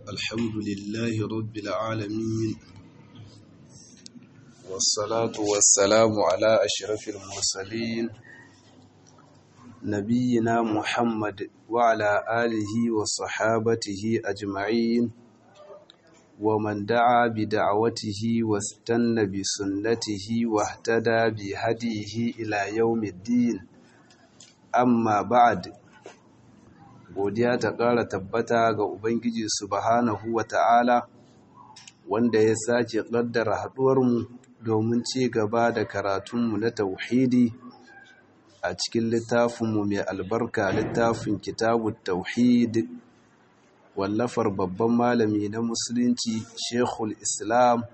الحمد لله رب العالمين والصلاة والسلام على أشرف المرسلين نبينا محمد وعلى آله وصحابته أجمعين ومن دعا بدعوته واستنى بسنته واهتدى بهديه إلى يوم الدين amma ba'ad godiya ta ƙara tabbata ga ubangiji subhanahu wa ta'ala wanda ya sake ƙaddara haɗuwarmu domin ci gaba da karatunmu na tauhidi a cikin littafinmu mai albarka littafin kitabun tauhid wallafar babban malami na musulunci shekul islam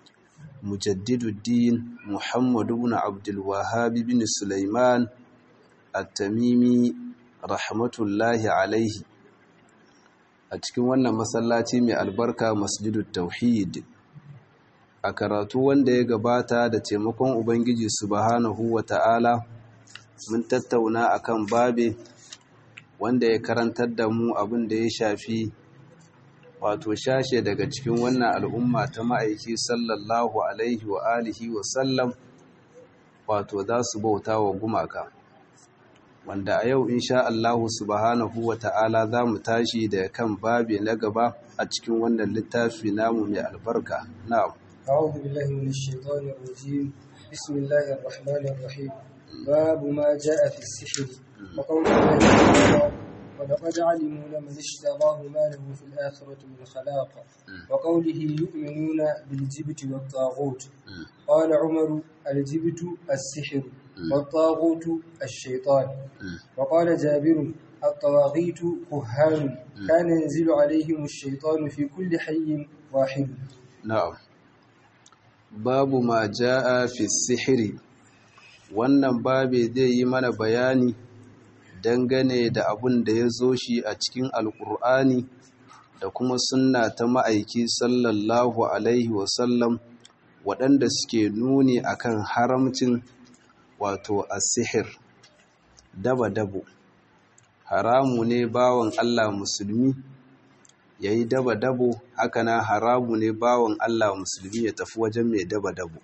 mujaddiduddin muhammadu bin abdulwahabi bin sulaiman at-tamimi rahmatullahi alaihi a cikin wannan masallaci mai albarka masjidut tauhid a karatu wanda ya gabata da taimakon ubangiji subhanahu wata'ala mun tattauna akan babe wanda ya karantar da mu abin da ya shafi wato shashe daga cikin wannan al'umma ta ma'aiki sallallahu alaihi wa alihi wa sallam wato za su bauta wa gumaka wanda a yau insha Allahu subhanahu wa ta'ala za mu tashi da kan babi na gaba a cikin wannan littafi namu mai albarka na'am أعوذ بالله من الشيطان الرجيم بسم الله الرحمن الرحيم باب ما جاء في السحر وقول الله تعالى ولقد علموا لمن اشتراه ما له في الآخرة من خلاق وقوله يؤمنون بالجبت والطاغوت قال عمر الجبت السحر والطاغوت الشيطان وقال جابر الطواغيت كهان كان ينزل عليهم الشيطان في كل حي واحد na'am babu ma ja'a fi sihiri wannan babe zai yi mana bayani dangane da abun da ya zo shi a cikin alkur'ani da kuma sunna ta ma'aiki sallallahu alaihi wasallam waɗanda suke nuni akan haramcin wato asihir daba-dabo haramu ne bawan Allah musulmi ya yi daba-dabo hakanan haramu ne bawan Allah musulmi ya tafi wajen mai daba-dabo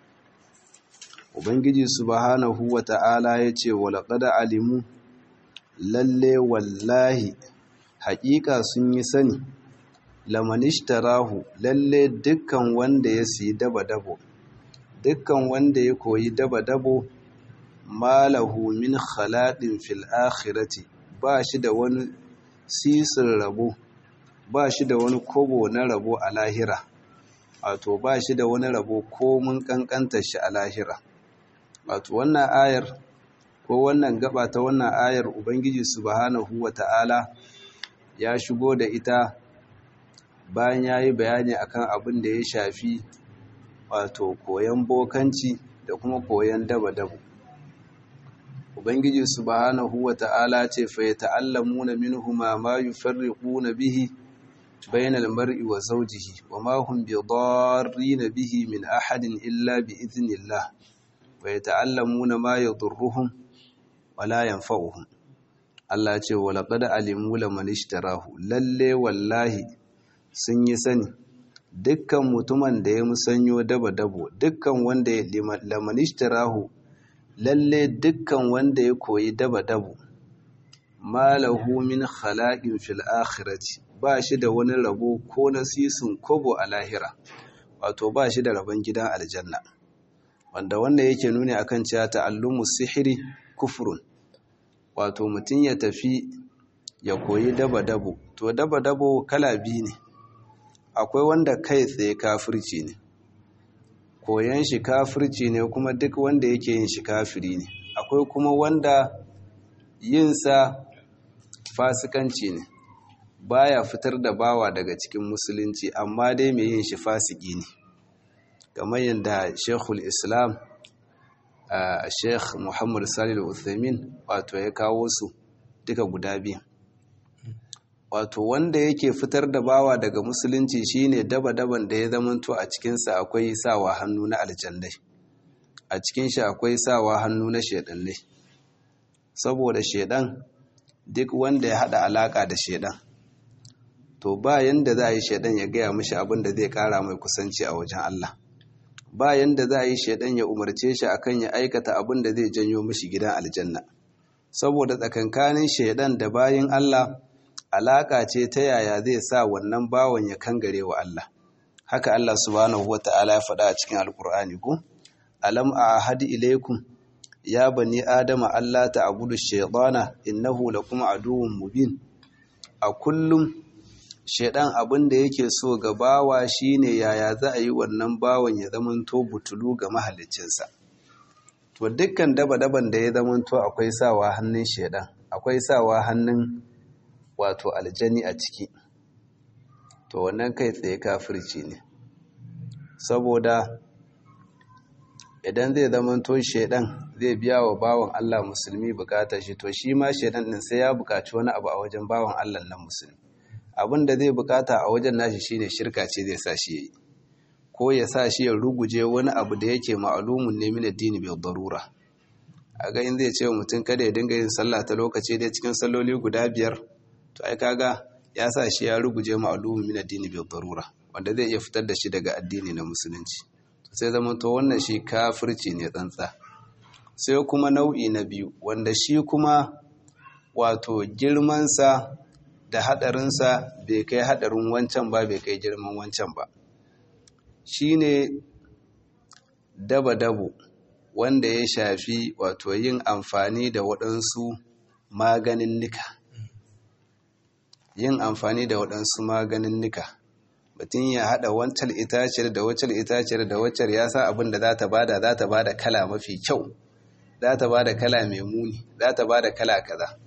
ubangiji subhanahu wa ta'ala ya ce walaƙada alimu lalle wallahi haƙiƙa sun yi sani lamanishtarahu lalle dukkan wanda ya siyi daba-dabo dukkan wanda ya koyi daba-dabo malahu min khaladin fil akhirati ba shi da wani sisin rabo ba shi da wani kobo na rabo a lahira wato ba shi da wani rabo ko mun kankanta shi a lahira wato wannan ayar ko wannan gaba ta wannan ayar ubangiji subhanahu wata'ala ya shigo da ita bayan ya yi bayani akan abin da ya shafi wato koyon bokanci da kuma koyon daba-dabo ubangiji subhanahu wata'ala ce fa yata'allamuna minhuma ma yufarriquna bihi bainal mar'i wa zawjihi wa ma hum bidarrin bihi min ahadin illa bi idhnillah wa yata'allamuna ma yadurruhum wa la yanfa'uhum Allah ce wa laqad alimu laman ishtarahu lalle wallahi sun yi sani dukkan mutumin da ya musanyo daba-dabo dukkan wanda ya laman ishtarahu lalle dukkan wanda ya koyi daba-dabo malahu min khalaqin fil akhirati ba shi da wani rabo ko nasisun kobo a lahira wato ba shi da rabon gidan aljanna wanda wanda yake nuni akan cewa ta'allumu sihiri kufrun wato mutum ya tafi ya koyi daba-dabo to daba-dabo kala biyu ne akwai wanda kai tsaye kafirci ne koyan shi kafirci ne kuma duk wanda yake yin shi kafiri ne akwai kuma wanda yinsa fasikanci ne baya fitar da bawa daga cikin musulunci amma dai mai yin shi fasiki ne kamar yadda shekul islam a sheikh muhammad salil uthaymin wato ya kawo su duka guda biyu wato wanda yake fitar da bawa daga musulunci shine daba-daban da ya zamanto a cikinsa akwai sawa hannu na aljannai a cikin shi akwai sawa hannu na shedannai saboda shedan duk wanda ya hada alaka da shedan to ba yanda za a yi shaidan ya gaya mishi abin da zai kara mai kusanci a wajen Allah ba yanda za a yi shaidan ya umarce shi akan ya aikata abin da zai janyo mishi gidan aljanna saboda tsakankanin shaidan da bayin Allah alaka ce ta yaya zai sa wannan bawan ya kangare wa Allah haka Allah subhanahu wata'ala ya faɗa a cikin alkur'ani ko alam ahadi ilaikum ya bani adama Allah ta'budu shaytana innahu lakum aduwwun mubin a kullum shaidan abin da yake so ga bawa shine yaya za a yi wannan bawan ya zamanto butulu ga mahaliccinsa to dukkan daba-daban da ya zamanto akwai sawa hannun shaidan akwai sawa hannun wato aljani a ciki to wannan kai tsaye kafirci ne saboda idan zai zamanto shaidan zai biya wa bawan Allah musulmi bukatar shi to shi ma shaidan din sai ya bukaci wani abu a wajen bawan Allah nan musulmi abin da zai bukata a wajen nashi shine shirka ce zai sa shi yayi ko ya sa shi ya ruguje wani abu da yake ma'alumun ne min addini bil darura a ga in zai ce mutum kada ya dinga yin sallah ta lokaci dai cikin salloli guda biyar to ai kaga ya sa shi ya ruguje ma'alumun min addini bil darura wanda zai iya fitar da shi daga addini na musulunci sai zama to wannan shi kafirci ne tsantsa sai kuma nau'i na biyu wanda shi kuma wato girmansa da hadarinsa bai kai hadarin wancan ba bai kai girman wancan ba shine daba-dabo wanda ya shafi wato yin amfani da waɗansu maganin nika yin amfani da waɗansu maganin nika mutum ya haɗa wancan itaciyar da waccan itaciyar da waccan ya sa abin da za ta bada za ta bada kala mafi kyau za ta bada kala mai muni za ta bada kala kaza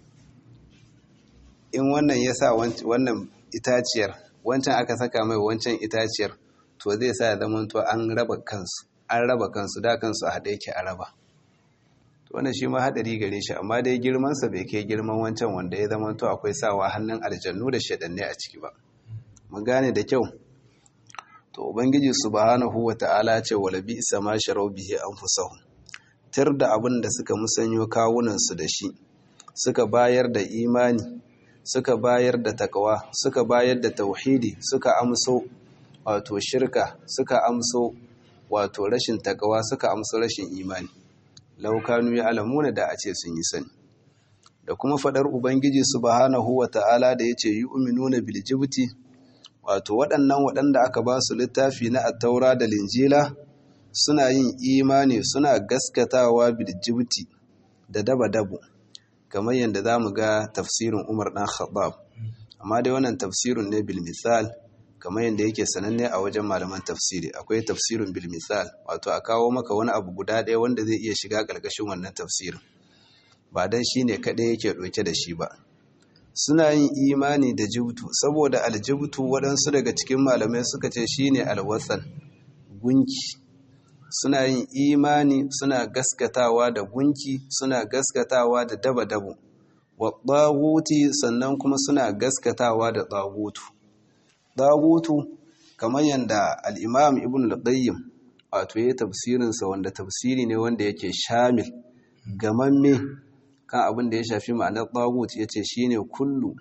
in wannan ya sa wannan itaciyar wancan aka saka mai wancan itaciyar to zai sa ya zamanto an raba kansu an raba kansu da kansu a haɗe yake a raba to wannan shi ma haɗari gare shi amma dai girmansa bai kai girman wancan wanda ya zamanto akwai sawa hannun aljannu da shaɗanne a ciki ba mun gane da kyau to ubangiji subhanahu wata'ala ce wala bi isa ma sharau bihi anfusahum tir da abin da suka musanyo kawunan su da shi suka bayar da imani suka bayar da takawa suka bayar da tauhidi suka amso wato shirka suka amso wato rashin takawa suka amso rashin imani laukanu ya alamuna da a ce sun yi sani da kuma fadar ubangiji subhanahu wata'ala da yace yu'minuna bil jibti wato waɗannan waɗanda aka ba su littafi na attaura da linjila suna yin imani suna gaskatawa bil jibti da daba dabo kamar yadda za mu ga tafsirin umar ɗan khattab amma dai wannan tafsirin ne bil misal kamar yadda yake sananne a wajen malaman tafsiri akwai tafsirin bil misal wato a kawo maka wani abu guda ɗaya wanda zai iya shiga ƙarƙashin wannan tafsirin ba dan shi ne kaɗai yake ɗauke da shi ba suna yin imani da jibtu saboda aljibtu waɗansu daga cikin malamai suka ce shine alwatsan gunki suna yin imani suna gaskatawa da gunki suna gaskatawa da daba-dabo wa ɗaguti sannan kuma suna gaskatawa da ɗagutu ɗagutu kamar yadda al'imam ibn al-qayyim wato ya tafsirinsa wanda tafsiri ne wanda yake shamil gamamme kan abin da ya shafi ma'anar ɗagut ya ce shi ne kullu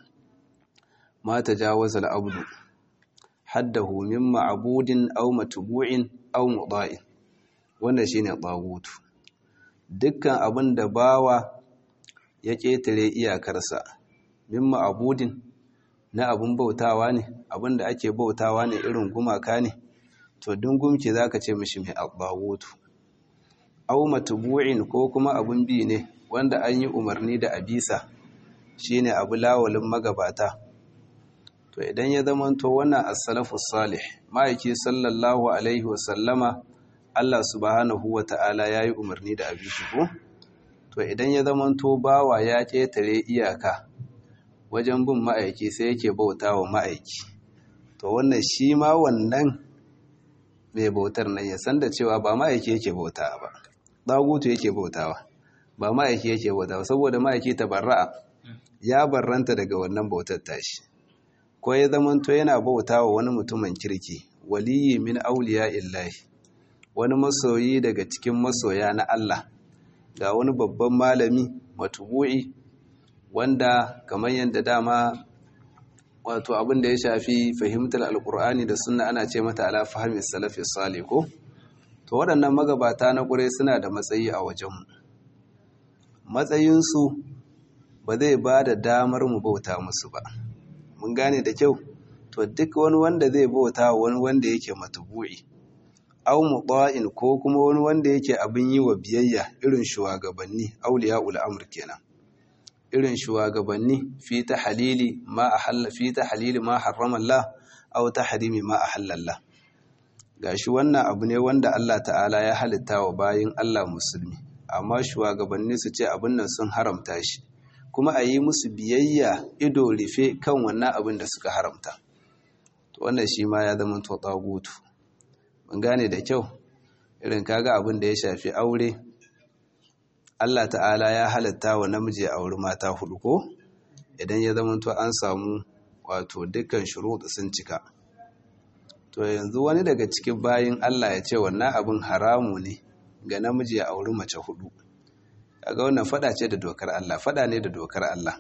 ma ta jawaza al'abdu haddahu min ma'abudin au matubu'in au muɗa'in wanda shi ne ɗagutu dukkan abin da bawa ya ƙetare iyakarsa min ma'abudin na abin bautawa ne abin da ake bautawa ne irin gumaka ne to dungumki za ka ce mishi mai ɗagutu au matubu'in ko kuma abin bi ne wanda an yi umarni da abisa shine abu lawalin magabata to idan ya zamanto wannan as-salafus salih ma'aiki sallallahu alaihi wasallama Allah subhanahu wata'ala yayi umarni da abishi ko to idan ya zamanto bawa ya ketare iyaka wajen bin ma'aiki sai yake bautawa ma'aiki to wannan shi ma wannan mai bautar nan ya san da cewa ba ma'aiki yake bautawa ba dagutu yake bautawa ba ma'aiki yake bauta saboda ma'aiki ta barra'a ya barranta daga wannan bautar tashi ko ya zamanto yana bauta wa wani mutumin kirki waliyi min auliya illahi wani masoyi daga cikin masoya na Allah ga wani babban malami matubu'i wanda kamar yadda dama wato abin da ya shafi fahimtar alkur'ani da sunna ana ce mata ala fahimi salafi salih ko to waɗannan magabata na ƙure suna da matsayi a wajenmu matsayinsu ba zai ba da damar mu bauta musu ba mun gane da kyau to duk wani wanda zai bauta wani wanda yake matubu'i au muta'in ko kuma wani wanda yake abin yi wa biyayya irin shugabanni auliya amr kenan irin shugabanni fi ta halili ma ahalla fi ta halili ma harrama Allah aw tahrimi ma ahalla Allah gashi wannan abu ne wanda Allah ta'ala ya halitta wa bayin Allah musulmi amma shugabanni su ce abin nan sun haramta shi kuma a yi musu biyayya ido rufe kan wannan abin da suka haramta to wannan shi ma ya zama to tagutu mun gane da kyau irin kaga abin da ya shafi aure Allah ta'ala ya halatta wa namiji a auri mata hudu ko idan ya zama to an samu wato dukkan shuruɗu sun cika to yanzu wani daga cikin bayin Allah ya ce wannan abin haramu ne ga namiji ya auri mace hudu kaga wannan fada ce da dokar Allah fada ne da dokar Allah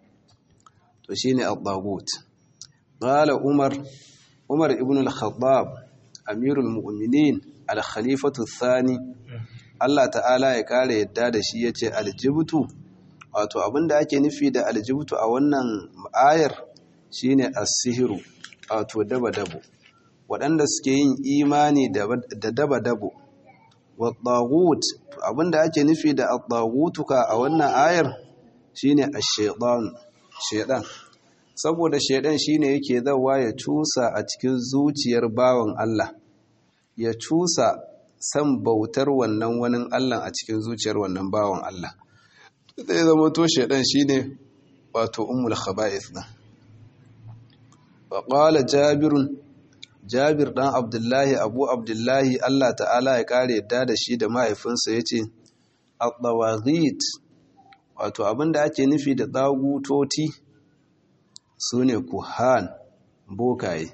to shine al-tagut qala umar umar ibn al-khattab amirul mu'minin al-khalifatu thani Allah ta'ala ya kare yadda da shi yace aljibtu wato abinda ake nufi da aljibtu a wannan ayar shine as-sihru wato daba-dabo waɗanda suke yin imani da daba-dabo wat-taghut abinda ake nufi da at-taghutuka a wannan ayar shine ash-shaytan shaytan saboda shaytan shine yake zawa ya cusa a cikin zuciyar bawan Allah ya cusa san bautar wannan wani Allah a cikin zuciyar wannan bawan Allah zai zama to shaytan shine wato ummul khaba'ith din wa qala jabirun jabir dan abdullahi abu abdullahi allah ta'ala ya kare yadda da shi da mahaifinsa ya ce al-dawagit wato abinda ake nufi da tsagutoti su ne kuhan bokaye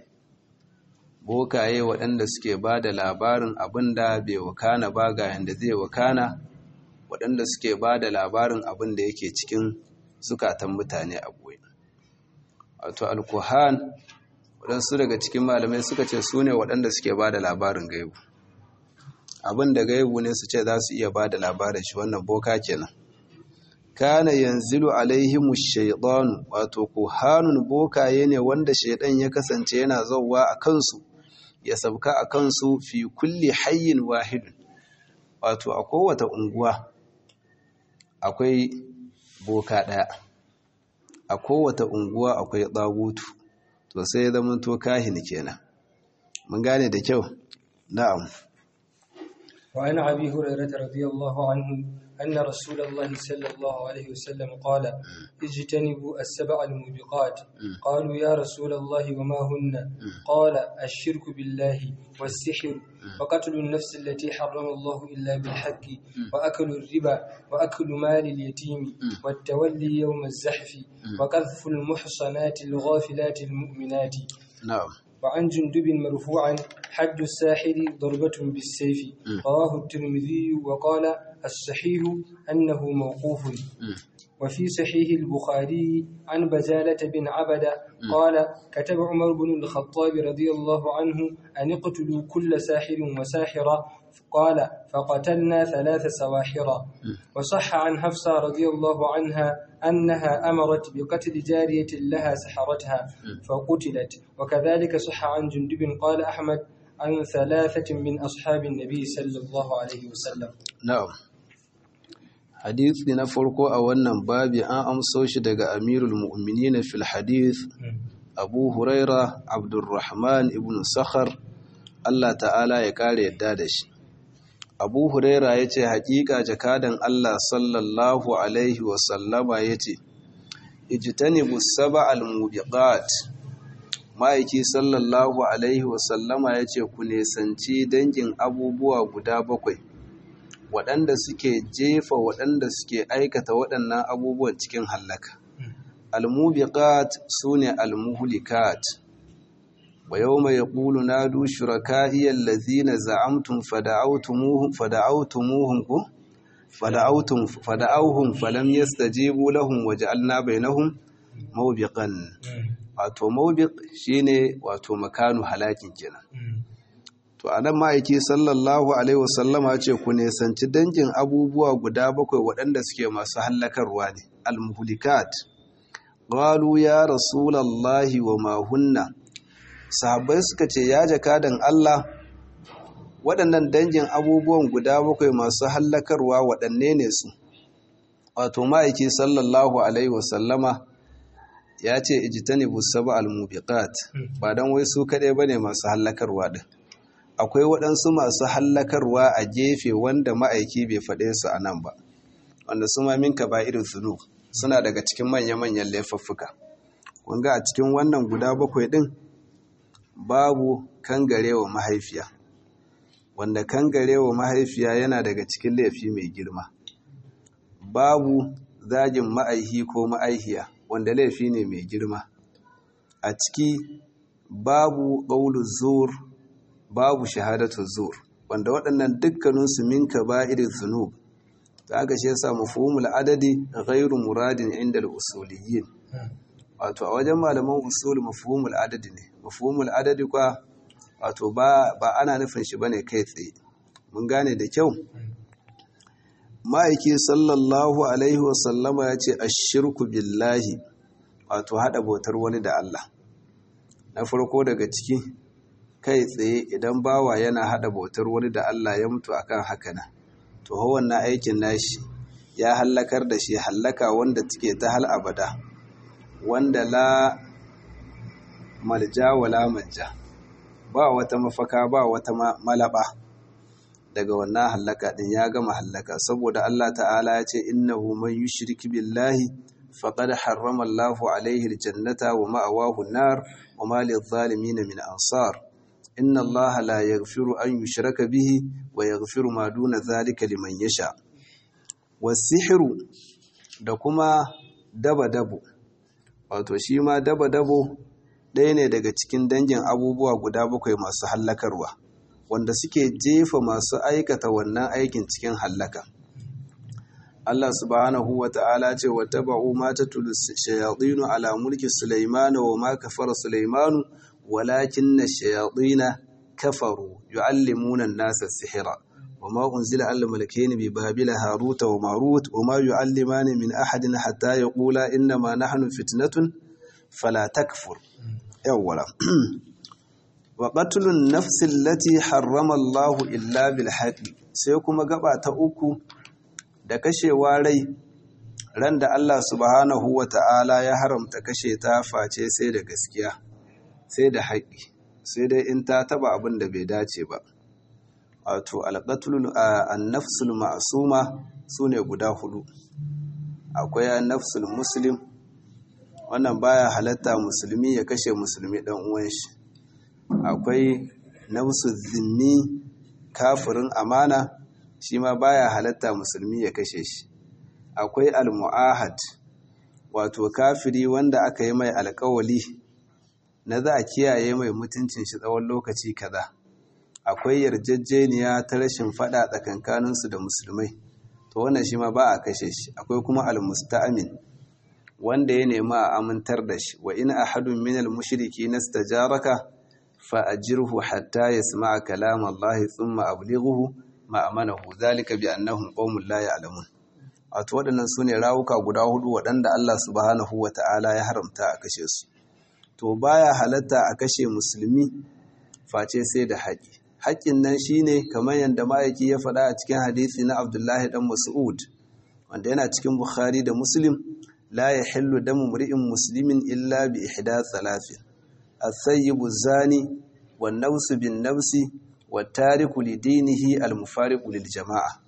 bokaye waɗanda suke ba da labarin abinda bai wakana ba ga yadda zai wakana waɗanda suke ba da labarin abinda yake cikin zukatan mutane a ɓoye wato al-kuhan waɗansu daga cikin malamai suka ce su ne waɗanda suke ba da labarin gaibu abin da gaibu ne su ce za su iya ba da labarin shi wannan boka kenan kana yanzilu alaihimu shaidanu wato kuhanun bokaye ne wanda shaidan ya kasance yana zauwa a kansu ya sabka a kansu fi kulli hayyin wahidun wato a kowace unguwa akwai boka ɗaya a kowace unguwa akwai tsagutu to sai ya zama to kahin kenan mun gane da kyau na'am wa ana abi hurairah radiyallahu anhu anna rasulullah sallallahu alaihi wasallam qala ijtanibu as-sab'a al-mubiqat qalu ya rasulullah wa ma hunna qala ash-shirku billahi was-sihr wa qatlu an-nafs allati harrama Allah illa bil haqqi wa aklu ar-riba wa aklu mali al-yatim wa at-tawalli yawm az-zahf wa qadhfu al-muhsanati al-ghafilati al-mu'minati na'am وعن جندب مرفوعا حد الساحر ضربة بالسيف رواه الترمذي وقال الصحيح أنه موقوف وفي صحيح البخاري عن بزالة بن عبدة قال كتب عمر بن الخطاب رضي الله عنه أن اقتلوا كل ساحر وساحرة قال فقتلنا ثلاث سواحرا وصح عن حفصة رضي الله عنها أنها أمرت بقتل جارية لها سحرتها فقتلت وكذلك صح عن جندب قال أحمد عن ثلاثة من أصحاب النبي صلى الله عليه وسلم na'am hadisi na farko a wannan babi an amso shi daga amirul mu'minin fil hadith abu huraira abdurrahman ibn sakhar Allah ta'ala ya kare yadda da shi abu huraira ya ce haƙiƙa jakadan Allah sallallahu alaihi wasallama ya ce ijtanibu sab'al mubiqat ma'aiki sallallahu alaihi wasallama ya ce ku nesanci dangin abubuwa guda bakwai waɗanda suke jefa waɗanda suke aikata waɗannan abubuwan cikin hallaka almubiqat sune almuhlikat wa yawma yaqulu nadu shuraka'i allazina za'amtum fada'awtumuhum fada'awtumuhum ku fada'awtum fada'awhum falam yastajibu lahum waja'alna bainahum mawbiqan wato mawbiq shine wato makanu halakin kenan to anan ma'aiki sallallahu alaihi wasallama ce ku nesanci dangin abubuwa guda bakwai waɗanda suke masu hallakarwa ne al-muhlikat qalu ya rasulallahi wa ma hunna sahabbai suka ce ya jakadan Allah waɗannan dangin abubuwan guda bakwai masu hallakarwa waɗanne ne su wato ma'aiki sallallahu alaihi wasallama ya ce ijtanibu sab'a al-mubiqat ba dan wai su kadai bane masu hallakarwa din akwai waɗansu masu hallakarwa a gefe wanda ma'aiki bai faɗe su a nan ba wanda su ma min irin zunub suna daga cikin manya-manyan laifuffuka kunga a cikin wannan guda bakwai ɗin babu kangarewa mahaifiya wanda kangarewa mahaifiya yana daga cikin laifi mai girma babu zagin ma'aihi ko ma'aihiya wanda laifi ne mai girma a ciki babu ƙaulu zur babu shahadatu zur wanda waɗannan dukkaninsu min irin zunub da aka shi yasa mafhumul adadi ghairu muradin inda al-usuliyyin wato a wajen malaman usul mafhumul adadi ne mafhumul adadi kwa wato ba ba ana nufin shi bane kai tsaye mun gane da kyau ma'aiki sallallahu alaihi wa sallama ya ce ashirku billahi wato hada bautar wani da Allah na farko daga ciki kai tsaye idan bawa yana hada bautar wani da Allah ya mutu akan haka nan to wannan aikin nashi ya hallakar da shi hallaka wanda take ta hal abada wanda la malja wala manja ba wata mafaka ba wata malaba daga wannan hallaka din ya gama hallaka saboda Allah ta'ala ya ce innahu man yushrik billahi faqad harrama Allahu alaihi aljannata wa ma'awahu an-nar wa ma lidh-dhalimin min ansar inna allaha la yaghfiru an yushraka bihi wa yaghfiru ma duna zalika liman yasha wasihru da kuma daba dabo wato shi ma daba dabo ɗaya ne daga cikin dangin abubuwa guda bakwai masu hallakarwa wanda suke jefa masu aikata wannan aikin cikin hallaka Allah subhanahu wa ta'ala ce wa taba'u ma tatlu shayatinu ala mulki Sulaiman wa ma kafara Sulaimanu ولكن الشياطين كفروا يعلمون الناس السحر وما أنزل على الملكين ببابل هاروت وماروت وما يعلمان من أحد حتى يقولا إنما نحن فتنة فلا تكفر أولا وقتل النفس التي حرم الله إلا بالحق سيكون قبع تأوكو da kashewa rai ran da Allah subhanahu wa ta'ala ya haramta kashe ta face sai da gaskiya sai da haƙƙi sai dai in ta taba abin da bai dace ba wato alƙatulun annafsul ma'asuma su ne guda hudu akwai annafsul muslim wannan baya halatta musulmi ya kashe musulmi ɗan uwan shi akwai nafsul zimmi kafirin amana shi ma baya halatta musulmi ya kashe shi akwai almu'ahad wato kafiri wanda aka yi mai alƙawali na za a kiyaye mai mutuncin shi tsawon lokaci kaza akwai yarjejeniya ta rashin fada tsakankaninsu da musulmai to wannan shi ma ba a kashe shi akwai kuma almusta'amin wanda ya nemi a amintar da shi wa in ahadun min almushriki nastajaraka fa ajirhu hatta yasma'a kalam Allah thumma ablighuhu ma amanahu zalika bi annahum qaumun la ya'lamun wato waɗannan sune rawuka guda hudu waɗanda Allah subhanahu wata'ala ya haramta a kashe su to baya halatta a kashe musulmi face sai da haƙi haƙin nan shine kamar yadda ma'aiki ya faɗa a cikin hadisi na Abdullahi dan Mas'ud wanda yana cikin Bukhari da Muslim la yahillu damu mri'in muslimin illa bi ihda thalathin as-sayyibu zani wan nafsu bin nafsi wat tariku li dinihi al mufariqu lil jama'a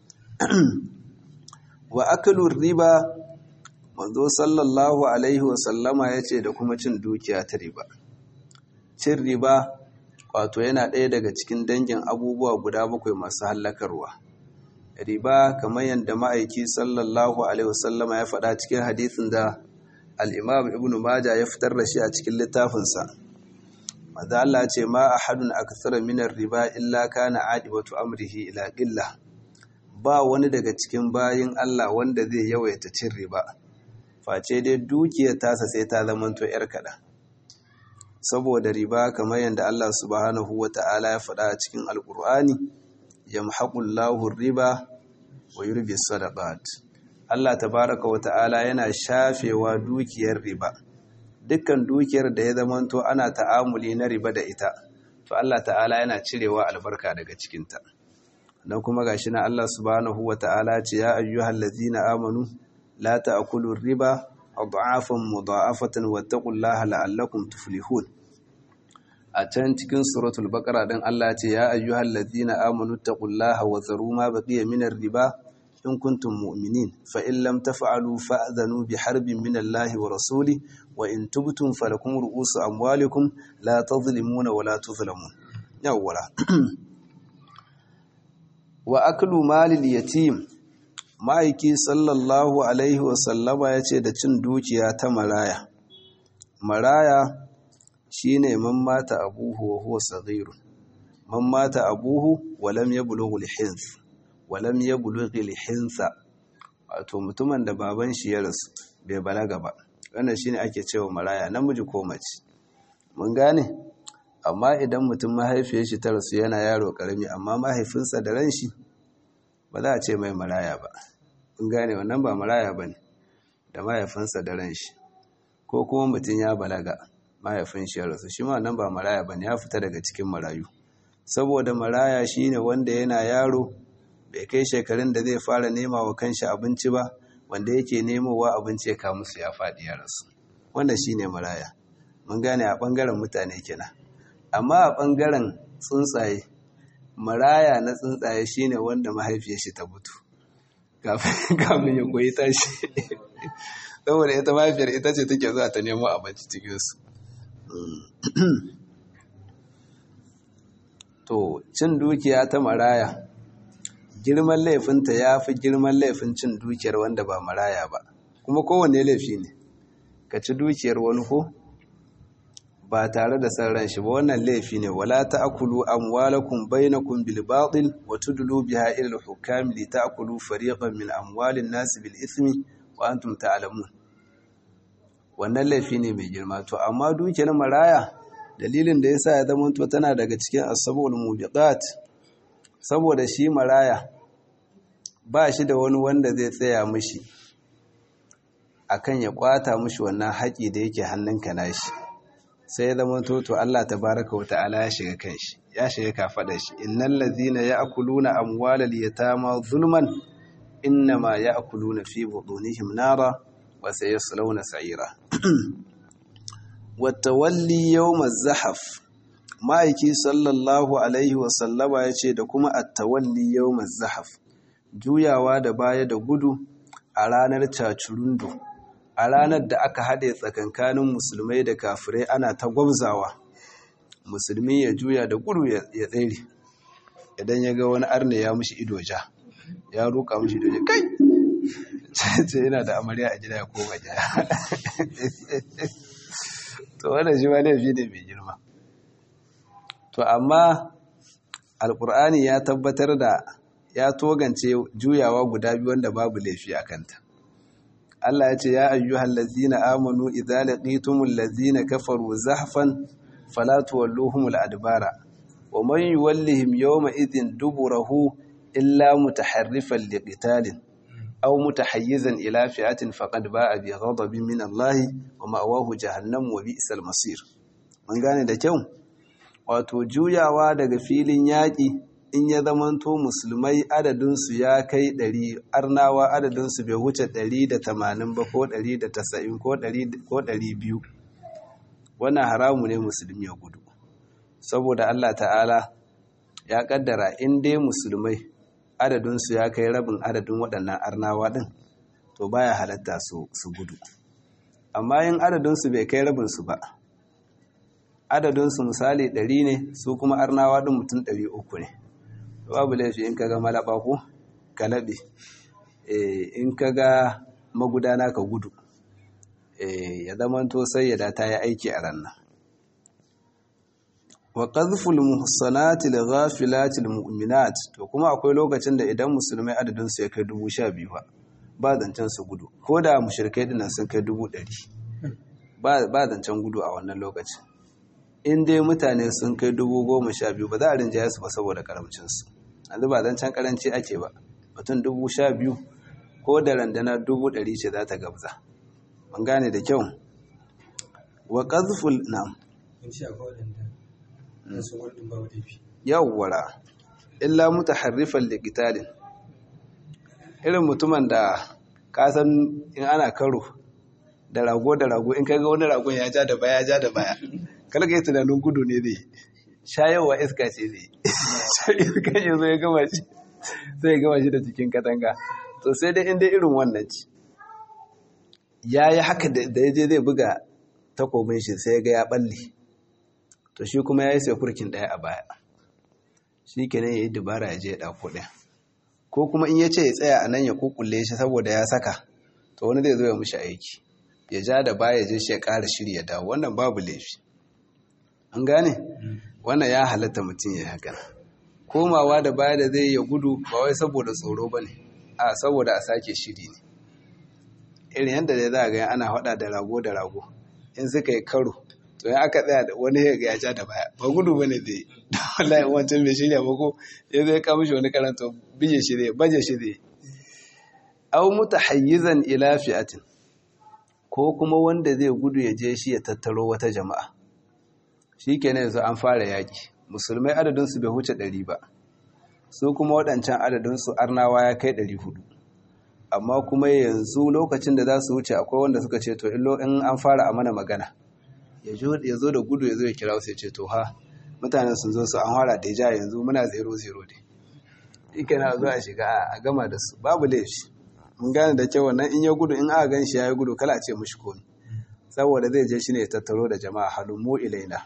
wa aklu riba manzo sallallahu alaihi wa sallama yace da kuma cin dukiya ta riba cin riba wato yana ɗaya daga cikin dangin abubuwa guda bakwai masu hallakarwa riba kamar yadda ma'aiki sallallahu alaihi wasallama ya faɗa cikin hadisin da al'imam ibn maja ya fitar da shi a cikin littafinsa maza Allah ce ma a hadun akthara minar riba illa kana adibatu amrihi ila ƙilla ba wani daga cikin bayin Allah wanda zai yawaita cin riba face dai dukiyar tasa sai ta zamanto 'yar kaɗan saboda riba kamar yadda Allah subhanahu wata'ala ya faɗa a cikin alkur'ani yamhaqullahu riba wa yurbi sadaqat Allah tabaraka wata'ala yana shafewa dukiyar riba dukkan dukiyar da ya zamanto ana ta'amuli na riba da ita to Allah ta'ala yana cirewa albarka daga cikinta dan kuma gashi na Allah subhanahu wata'ala ce ya ayyuhal ladzina amanu la ta'kulu riba adhafan mudha'afatan wattaqullaha la'allakum tuflihun a can cikin suratul baqara din Allah ce ya ayyuhal ladzina amanu taqullaha wa zaru ma baqiya minar riba in kuntum mu'minin fa in lam taf'alu fa'dhanu bi harbin min Allah wa rasuli wa in tubtum falakum ru'usu amwalikum la tadhlimuna wa la tuzlamun yawwala wa aklu malil yatim ma'aiki sallallahu alaihi wa sallama yace da cin dukiya ta maraya maraya shine man mata abuhu wa huwa saghirun man mata abuhu wa lam yablugh al-hinth wa lam yablugh al-hinsa wato mutumin da baban shi ya rasu bai balaga ba wannan shine ake cewa maraya namiji ko mace mun gane amma idan mutum mahaifiyar shi ta rasu yana yaro karami amma mahaifinsa da ran shi ba za a ce mai maraya ba mun gane wannan ba maraya bane da mahaifinsa da ran shi ko kuma mutum ya balaga mahaifin shi ya rasu shi ma nan ba maraya bane ya fita daga cikin marayu saboda maraya shine wanda yana yaro bai kai shekarun da zai fara nema wa kanshi abinci ba wanda yake nemowa abinci ya kawo musu ya faɗi ya rasu wanda shine maraya mun gane a ɓangaren mutane kenan amma a ɓangaren tsuntsaye maraya na tsuntsaye shine wanda mahaifiyar shi ta mutu kafin ya koyi tashi saboda ita mahaifiyar ita ce take zuwa ta nemo abinci cikinsu to cin dukiya ta maraya girman laifinta ya fi girman laifin cin dukiyar wanda ba maraya ba kuma kowanne laifi ne ka ci dukiyar wani ko ba tare da san ran shi ba wannan laifi ne wala ta'kulu amwalakum bainakum bil batil wa tudlu biha ila al hukam li ta'kulu fariqan min amwalin nas bil ithmi wa antum ta'lamun wannan laifi ne mai girma to amma dukiyar maraya dalilin da yasa ya zama to tana daga cikin asabul mubiqat saboda shi maraya ba shi da wani wanda zai tsaya mishi akan ya kwata mishi wannan haƙi da yake hannunka nashi sai ya zama toto Allah tabaraka wa ta'ala ya shiga kanshi ya shiga kafada shi innal ladhina ya'kuluna amwalal yatama zulman innama ya'kuluna fi butunihim nara wa sayaslawna sa'ira watawalli yawmaz zahaf ma'aiki sallallahu alaihi wa sallama yace da kuma at-tawalli yawmaz zahaf juyawa da baya da gudu a ranar cacurundu a ranar da aka haɗe tsakankanin musulmai da kafirai ana ta gwabzawa musulmi ya juya da gudu ya tsere idan ya ga wani arne ya mushi ido ja ya roƙa mushi ido ja kai ce yana da amarya a gida ya koma gida to wannan shi ma laifi ne mai girma to amma alkur'ani ya tabbatar da ya togance juyawa guda biyu wanda babu laifi a kanta Allah ya ce ya ayyuhal ladzina amanu idza laqitumul ladzina kafaru zahfan fala tuwalluhumul adbara wa man yuwallihim yawma idhin duburahu illa mutaharrifan liqitalin aw mutahayyizan ila fi'atin faqad ba'a bi ghadabin min Allah wa ma'wahu jahannam wa bi'sal masir mun gane da kyau wato juyawa daga filin yaƙi in ya zamanto musulmai adadinsu ya kai ɗari arnawa adadinsu bai wuce ɗari da tamanin ba ko ɗari da tasa'in ko ɗari biyu wannan haramu ne musulmi ya gudu saboda allah ta'ala ya ƙaddara in dai musulmai adadinsu ya kai rabin adadin waɗannan arnawa ɗin to baya halatta su gudu amma yin adadinsu bai kai rabinsu ba adadinsu misali ɗari ne su kuma arnawa ɗin mutum ɗari uku ne babu laifi in kaga malaba ko ka laɓe in kaga magudana ka gudu ya zamanto sai ya da ta yi aiki a ranar wa qadhful muhsanati lighafilatil mu'minat to kuma akwai lokacin da idan musulmai adadin su ya kai dubu sha biyu ba ba zancen su gudu ko da mushrikai dinnan sun kai dubu ɗari ba zancen gudu a wannan lokacin in dai mutane sun kai dubu goma sha biyu ba za a rinjaye su ba saboda karamcinsu yanzu ba zan can karanci ake ba mutum dubu sha biyu ko da randana dubu ɗari ce za ta gabza mun gane da kyau wa ƙazful na yawwara illa mutaharrifan liqitalin irin mutumin da kasan in ana karo da rago da rago in kaga wani ragon ya ja da baya ja da baya kalga yi tunanin gudu ne zai shayarwa iska ce zai iska ya zo ya gama shi sai ya gama shi da cikin katanga to sai dai inda irin wannan ci ya yi haka da ya je zai buga takobin shi sai ya ga ya balle to shi kuma ya yi sai kurkin ɗaya a baya shi kenan ya yi dubara ya je ya ɗauko ɗaya ko kuma in ya ce ya tsaya a nan ya kukulle shi saboda ya saka to wani zai zo ya mushi aiki ya ja da baya je shi ya ƙara shiri ya dawo wannan babu laifi an gane wannan ya halatta mutum ya haka komawa da baya da zai ya gudu ba wai saboda tsoro ba ne a saboda a sake shiri ne irin yadda dai za a ga ana haɗa da rago da rago in suka yi karo to ya aka tsaya da wani ya ya ja da baya ba gudu ba ne zai wallahi wancan bai shirya ba ko ya zai kawo shi wani karanta bije shi zai baje shi zai au mutahayyizan ila fi'atin ko kuma wanda zai gudu ya je shi ya tattaro wata jama'a shi kenan yanzu an fara yaƙi musulmai adadinsu bai huce ɗari ba su kuma waɗancan adadinsu arnawa ya kai ɗari hudu amma kuma yanzu lokacin da za su wuce akwai wanda suka ce to illo in an fara a mana magana ya zo da gudu ya zo ya kira su ya ce to ha mutanen sun zo su an fara da ja yanzu muna zero zero ne ike na zo a shiga a gama da su babu laifi mun gane da kyau wannan in ya gudu in aka gan shi ya yi gudu kala a ce mushi komi saboda zai je shi ne ya tattaro da jama'a halin mu ilaina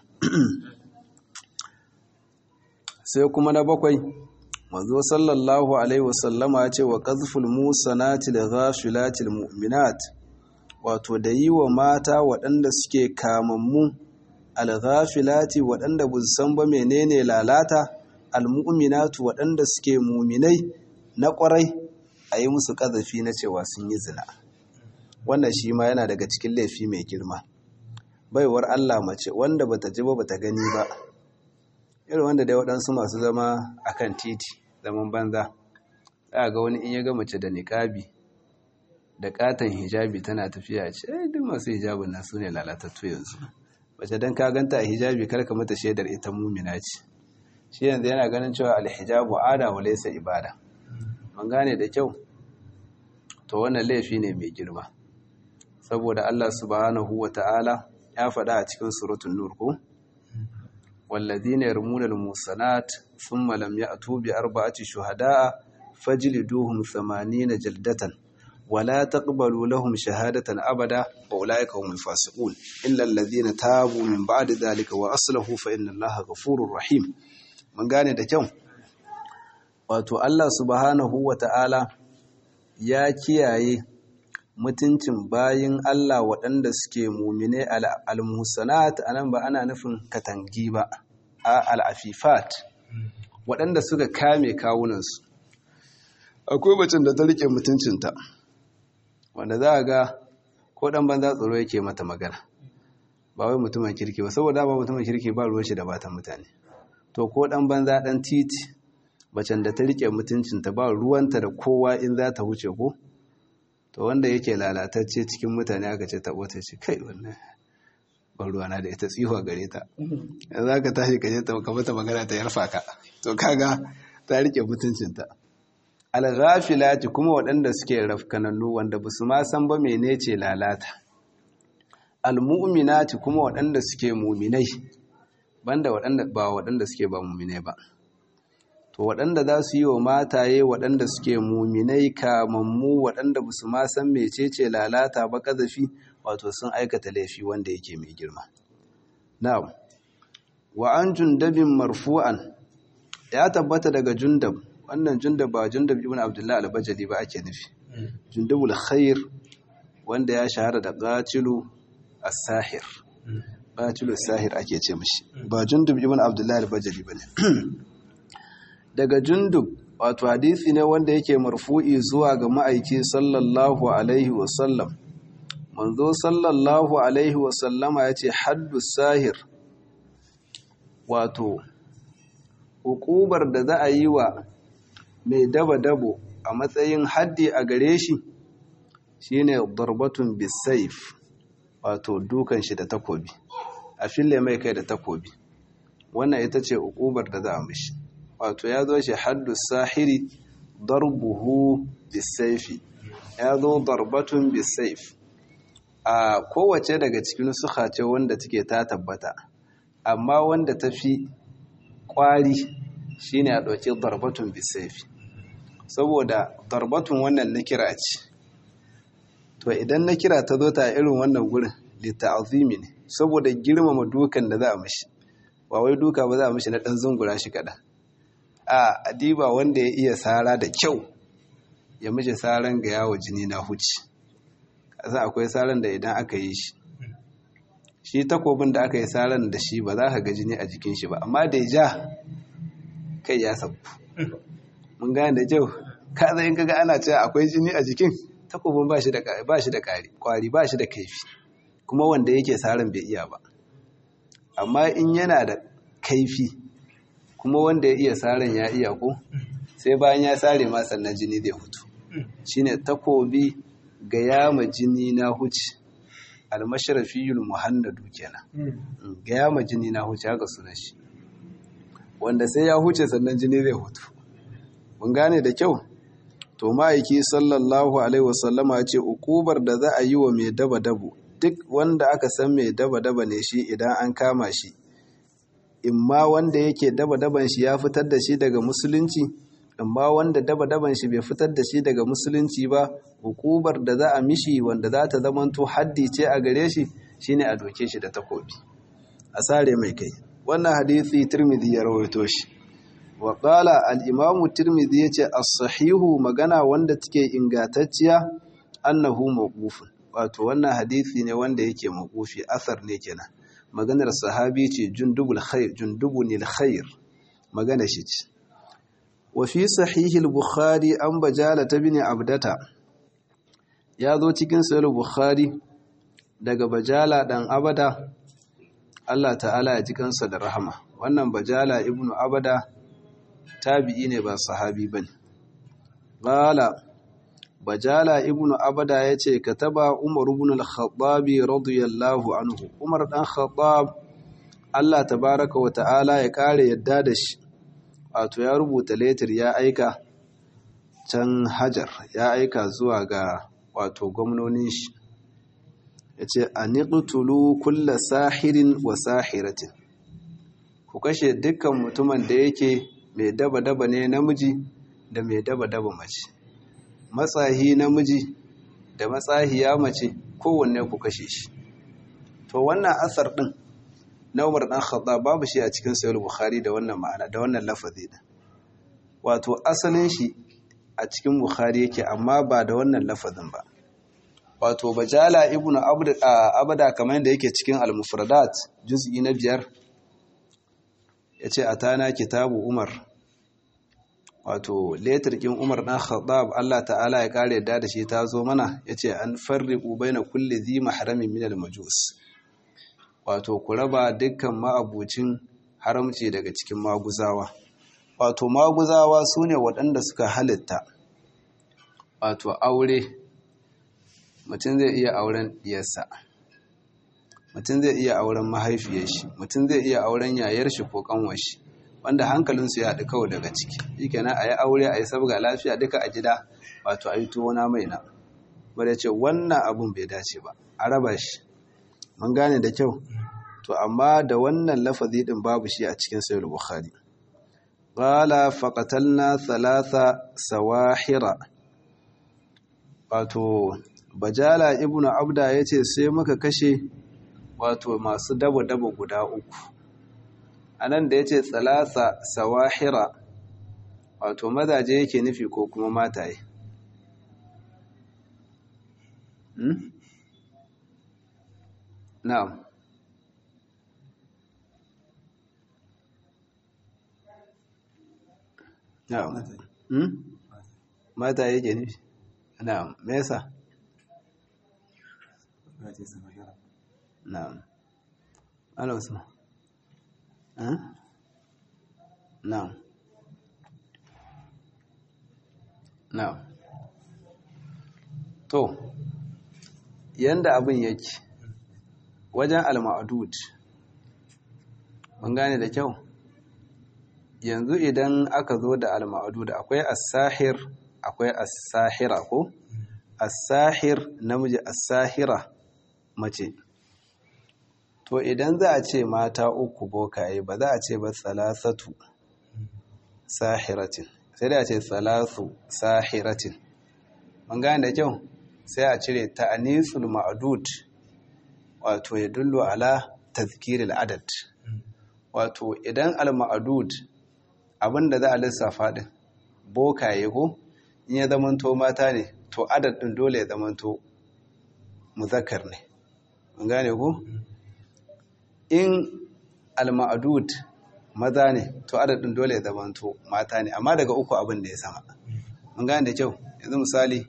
sai kuma na bakwai manzo sallallahu alaihi wasallama ya ce wa qazful musanati da ghafilatil mu'minat wato da yi wa mata waɗanda suke kamammu al-ghafilati waɗanda bu san ba menene lalata al-mu'minatu waɗanda suke muminai na ƙwarai a yi musu ƙazafi na cewa sun yi zina wannan shi ma yana daga cikin laifi mai girma baiwar Allah mace wanda bata ji ba bata gani ba irin wanda dai waɗansu masu zama akan titi zaman banza za ga wani in ya ga mace da niƙabi da katon hijabi tana tafiya ce eh duk masu hijabin nan su ne lalatattu yanzu mace don ka ganta a hijabi karka mata shaidar ita mumina ce shi yanzu yana ganin cewa alhijabu ada wa laysa ibada man gane da kyau to wannan laifi ne mai girma saboda Allah subhanahu wa ta'ala ya faɗa a cikin suratun nur ko والذين يرمون المحصنات ثم لم يأتوا بأربعة شهداء فجلدوهم ثمانين جلدة ولا تقبلوا لهم شهادة أبدا وأولئك هم الفاسقون إلا الذين تابوا من بعد ذلك وأصلحوا فإن الله غفور رحيم من قال ده كم wato Allah subhanahu wa ta'ala ya kiyaye mutuncin bayin Allah waɗanda suke mumine al-musanat anan ba ana nufin katangi ba a al-afifat waɗanda suka kame kawunansu akwai bacin da ta rike mutuncinta wanda za a ga ko ɗan banza tsoro yake mata magana ba wai mutumin kirki ba saboda ba mutumin kirki ba ruwan shi da batan mutane to ko ɗan banza ɗan titi bacin da ta rike mutuncinta ba ruwanta da kowa in za ta wuce ko to wanda yake lalatacce cikin mutane aka ce taɓo ta ce kai wannan ban ruwana da ita tsihuwa gare ta za ka tashi ka je ta mata magana ta yarfa ka to kaga ta rike mutuncinta alghafilati kuma waɗanda suke rafkanannu wanda ba su ma san ba mene ce lalata almu'minati kuma waɗanda suke muminai banda waɗanda ba waɗanda suke ba muminai ba to waɗanda za su yi wa mataye waɗanda suke muminai kamammu waɗanda ba su ma san mecece lalata ba ƙazafi wato sun aikata laifi wanda yake mai girma na'am wa an jundabin marfu'an ya tabbata daga jundab wannan jundab ba jundab ibn abdullahi al-bajali ba ake nufi jundabul khair wanda ya shahara da qatilu as-sahir qatilu as-sahir ake ce mishi ba jundab ibn abdullahi al-bajali bane daga jundub wato hadisi ne wanda yake marfu'i zuwa ga ma'aiki sallallahu alaihi wasallam manzo sallallahu alaihi wasallama ya ce haddu sahir wato hukubar da za a yi wa mai daba-dabo a matsayin haddi a gare shi shine darbatun bisaif wato dukan shi da takobi a fille mai kai da takobi wannan ita ce hukubar da za a mishi wato ya zo shi haddu sahiri darbuhu bisaifi ya zo darbatun bisaif a kowace daga cikin suka ce wanda take ta tabbata amma wanda ta fi kwari shine a ɗauki darbatun bisaifi saboda darbatun wannan na kira ce to idan na kira ta zo ta irin wannan gurin litta'azimi ne saboda girmama dukan da za a mishi ba wai duka ba za a mishi na ɗan zungura shi kaɗan a adiba wanda ya iya sara da kyau ya mishi saran ga yawo jini na huci kasa akwai saran da idan aka yi shi shi takobin da aka yi saran da shi ba za ka ga jini a jikin shi ba amma da ya ja kai ya sabu mun gane da kyau ka zai in kaga ana cewa akwai jini a jikin takobin ba shi da kwari ba shi da kaifi kuma wanda yake saran bai iya ba amma in yana da kaifi kuma wanda ya iya saran ya iya ko sai bayan ya sare ma sannan jini zai hutu shine takobi ga yama jini na huci almasharafiyul muhannadu kenan ga yama jini na huci haka sunan shi wanda sai ya huce sannan jini zai hutu mun gane da kyau to ma'aiki sallallahu alaihi wasallama ya ce ukubar da za a yi wa mai daba dabo duk wanda aka san mai daba daba ne shi idan an kama shi imma wanda yake daba daban shi ya fitar da shi daga musulunci amma wanda daba daban shi bai fitar da shi daga musulunci ba hukubar da za a mishi wanda za ta zamanto haddi ce a gare shi shine a doke shi da takobi a sare mai kai wannan hadisi tirmidhi ya rawaito shi wa qala al-imam tirmidhi yace as-sahihu magana wanda take ingantacciya annahu mawqufun wato wannan hadisi ne wanda yake mawqufi asar ne kenan maganar sahabi ce jundubul khair jundubunil khair magana shi ce wa fi sahih al-bukhari an bajala bin abdata ya zo cikin sahih al-bukhari daga bajala dan abada Allah ta'ala ya ji kansa da rahama wannan bajala ibnu abada tabi'i ne ba sahabi bane qala bajala ibnu abada yace kataba umar ibn al-khattab radiyallahu anhu umar dan khattab Allah tabaaraka wa ta'ala ya kare yadda da shi wato ya rubuta letter ya aika can hajar ya aika zuwa ga wato gwamnonin shi yace aniqtulu kulla sahirin wa sahiratin ku kashe dukkan mutumin da yake mai daba-daba ne namiji da mai daba-daba mace matsahi namiji da matsahiya mace kowanne ku kashe shi to wannan asar din na Umar dan Khattab babu shi a cikin Sahih Bukhari da wannan ma'ana da wannan lafazi din wato asalin shi a cikin Bukhari yake amma ba da wannan lafazin ba wato Bajala ibnu Abda kamar yadda yake cikin Al-Mufradat juz'i na biyar yace atana kitabu Umar wato letarkin umar ɗan khattab Allah ta'ala ya kare da da shi ta zo mana ya ce an farriƙu bai na kulle zi maharamin minal majus wato ku raba dukkan ma'abucin haramci daga cikin maguzawa wato maguzawa su ne waɗanda suka halitta wato aure mutum zai iya auren diyarsa mutum zai iya auren mahaifiyar shi mutum zai iya auren yayar shi ko kanwar shi wanda hankalinsu ya haɗu kawai daga ciki shi kenan a yi aure a yi sabga lafiya duka a gida wato a yi tuwona mai na wadda ce wannan abun bai dace ba a raba shi mun gane da kyau to amma da wannan lafazi din babu shi a cikin sayar bukhari qala faqatalna thalatha sawahira wato bajala ibnu abda yace sai muka kashe wato masu dabo dabo guda uku a nan da ya ce tsalasa sawahira wato mazaje yake nufi ko kuma mataye na'am na'am mataye yake nufi na'am me yasa na'am ana usman na'am na'am to yanda abin yake wajen al-ma'dud mun gane da kyau yanzu idan aka zo da al-ma'dud akwai as-sahir akwai as-sahira ko as-sahir namiji as-sahira mace to idan za a ce mata uku bokaye ba za a ce ba salasatu sahiratin sai da a ce salasu sahiratin mun gane da kyau sai a cire ta'anisul ma'dud wato ya dullu ala tazkiril adad wato idan al-ma'dud abinda za a lissafa din bokaye ko in ya zamanto mata ne to adad din dole ya zamanto muzakkar ne mun gane ko in al-ma'dud maza ne to adadin dole ya zamanto mata ne amma daga uku abin da ya sama mun gane da kyau yanzu misali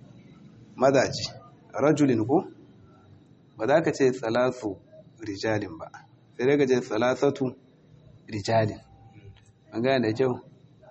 mazaji rajulin ko ba za ka ce salatu rijalin ba sai daga ce salasatu rijalin mun gane da kyau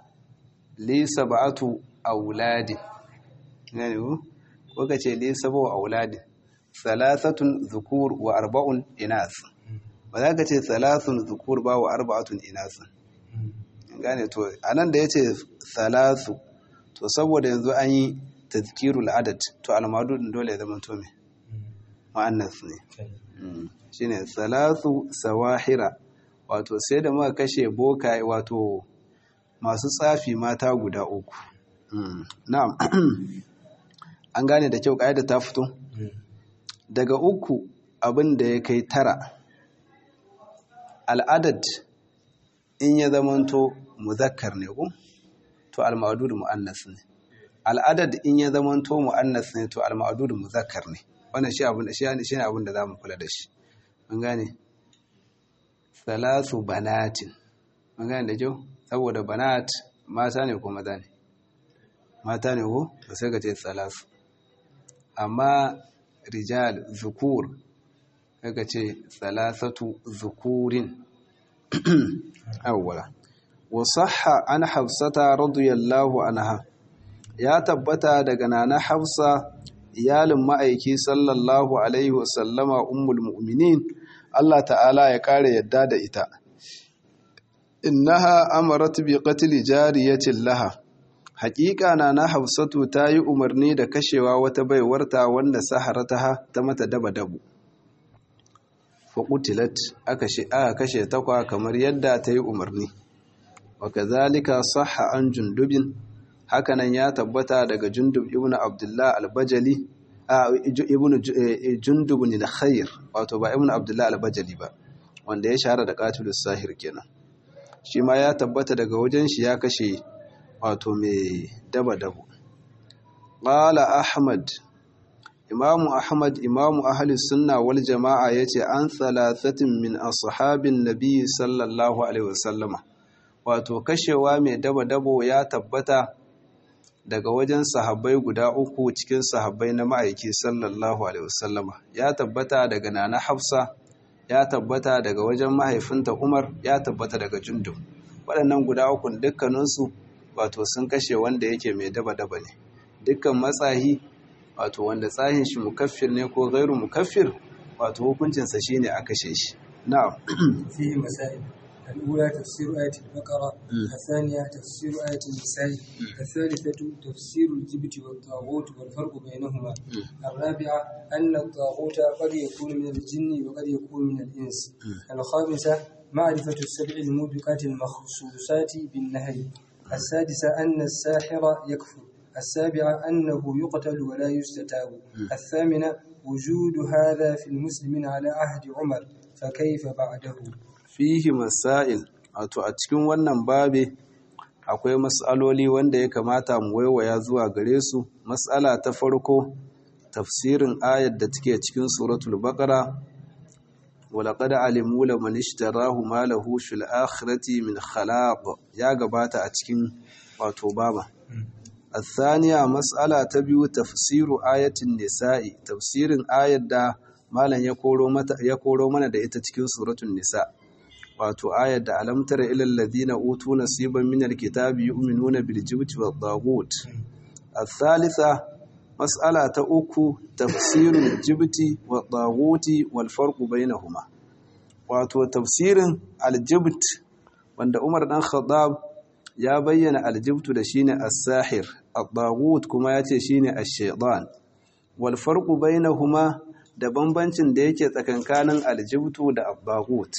li sab'atu auladin gane ko ko ka ce li sab'u auladin salasatun zukur wa arba'un inas ba za ka ce salasun zukur ba wa arba'atun inasun gane to anan da ya ce salasu to saboda yanzu an yi tazkirul adad to almadudin dole ya zama to me ma'annas ne shine salasu sawahira wato sai da muka kashe boka wato masu tsafi mata guda uku na'am an gane da kyau da ta fito daga uku abin da ya kai tara al'adad in ya zamanto muzakkar ne ko to al-ma'dud mu'annas ne al'adad in ya zamanto mu'annas ne to al-ma'dud muzakkar ne wannan shi abin da shi ne shine abin da zamu kula da shi mun gane salasu banatin mun gane da kyau saboda banat mata ne ko maza ne mata ne ko to sai ka ce salasu amma rijal zukur kaga ce salasatu zukurin awwala wa sahha an hafsata radiyallahu anha ya tabbata daga nana hafsa iyalin ma'aiki sallallahu alaihi wasallama ummul mu'minin Allah ta'ala ya kare yadda da ita innaha amarat bi qatl jariyatin laha haƙiƙa na na hafsatu ta yi umarni da kashewa wata baiwarta wanda saharataha ta mata daba-dabu faƙutilat aka kashe takwa kamar yadda ta yi umarni waka zalika saha an jundubin hakanan ya tabbata daga jundub ibn abdullah albajali ibn jundub ne da khair wato ba ibn abdullah albajali ba wanda ya shahara da qatilus sahir kenan shi ma ya tabbata daga wajen shi ya kashe wato mai daba-dabu qala ahmad imamu ahmad imamu ahli sunna wal jama'a yace an thalathatin min ashabin nabi sallallahu alaihi wasallama wato kashewa mai daba-dabo ya tabbata daga wajen sahabbai guda uku cikin sahabbai na ma'aiki sallallahu alaihi wasallama ya tabbata daga nana hafsa ya tabbata daga wajen mahaifinta umar ya tabbata daga jundub waɗannan guda uku dukkaninsu wato sun kashe wanda yake mai daba-daba ne dukkan matsahi wato wanda tsahin shi mukaffir ne ko gairu mukaffir wato hukuncinsa shine a kashe shi na'am fihi masail الأولى تفسير آية البقرة الثانية تفسير آية النساء الثالثة تفسير الجبت والطاغوت والفرق بينهما الرابعة أن الطاغوت قد يكون من الجن وقد يكون من الإنس الخامسة معرفة السبع الموبقات المخصوصات بالنهي السادسة أن الساحر يكفر السابعة أنه يقتل ولا يستتاب الثامنة وجود هذا في المسلمين على عهد عمر فكيف بعده fihi masail wato a cikin wannan babe akwai mas'aloli wanda ya kamata mu waiwaya zuwa gare su mas'ala ta farko tafsirin ayar da take cikin suratul baqara walaqad alimu laman ishtarahu ma lahu fil akhirati min khalaq ya gabata a cikin wato baba الثانية مسألة تبيو تفسير آية النساء تفسير آية دا مالا يقولوا منا دا ita cikin suratul nisa wato ayar da alamtar ilal ladina utu nasiban min alkitabi yu'minuna bil jibti wad dagut الثالثة مسألة أكو تفسير الجبت والطاغوت والفرق بينهما wato tafsirin aljibt wanda Umar dan Khattab ya bayyana aljibtu da shine as-sahir at-taghut kuma yace shine ash-shaytan wal farqu bainahuma da bambancin da yake tsakankanin aljibtu da at-taghut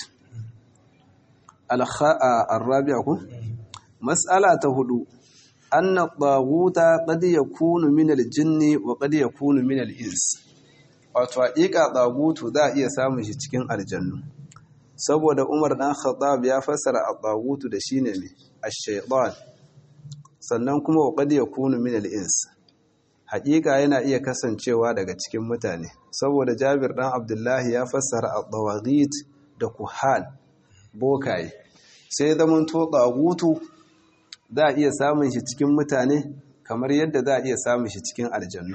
al-kha'a ar-rabi'a ku mas'ala ta hudu anna at-taghuta qad yakunu min al-jinni wa qad yakunu min al-ins wato haƙiƙa tsagutu za a iya samun shi cikin aljannu saboda umar ɗan khattab ya fassara at-tagutu da shine ne ash-shaytan sannan kuma wa qad yakunu min al-ins haƙiƙa yana iya kasancewa daga cikin mutane saboda Jabir ɗan Abdullahi ya fassara at-tawaghit da kuhan bokaye sai zaman to tagutu za a iya samun shi cikin mutane kamar yadda za a iya samun shi cikin aljannu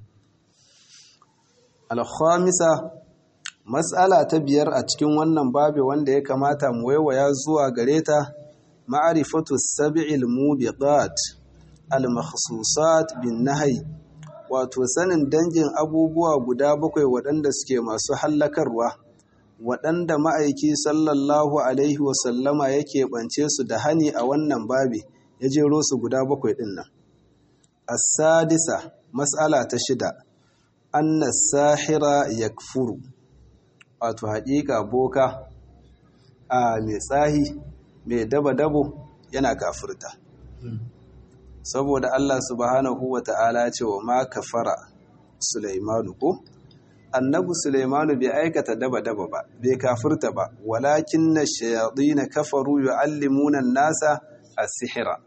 al-khamisa Matsala ta biyar a cikin wannan babi wanda ya kamata mu waiwaya zuwa gare ta ma'arifatu sab'il mubiqat al-makhsusat bin nahyi wato sanin dangin abubuwa guda bakwai waɗanda suke masu hallakarwa waɗanda ma'aiki sallallahu alaihi wasallama yake bance su da hani a wannan babi ya jero su guda bakwai ɗin nan as-sadisa mas'ala ta shida anna sahira yakfuru wato haƙiƙa boka a mai tsahi mai daba-dabo yana kafirta saboda Allah subhanahu wa ta'ala ce wa ma kafara Sulaimanu ko annabi Sulaimanu bai aikata daba-daba ba bai kafirta ba walakin na na kafaru yu'allimuna nasa as-sihra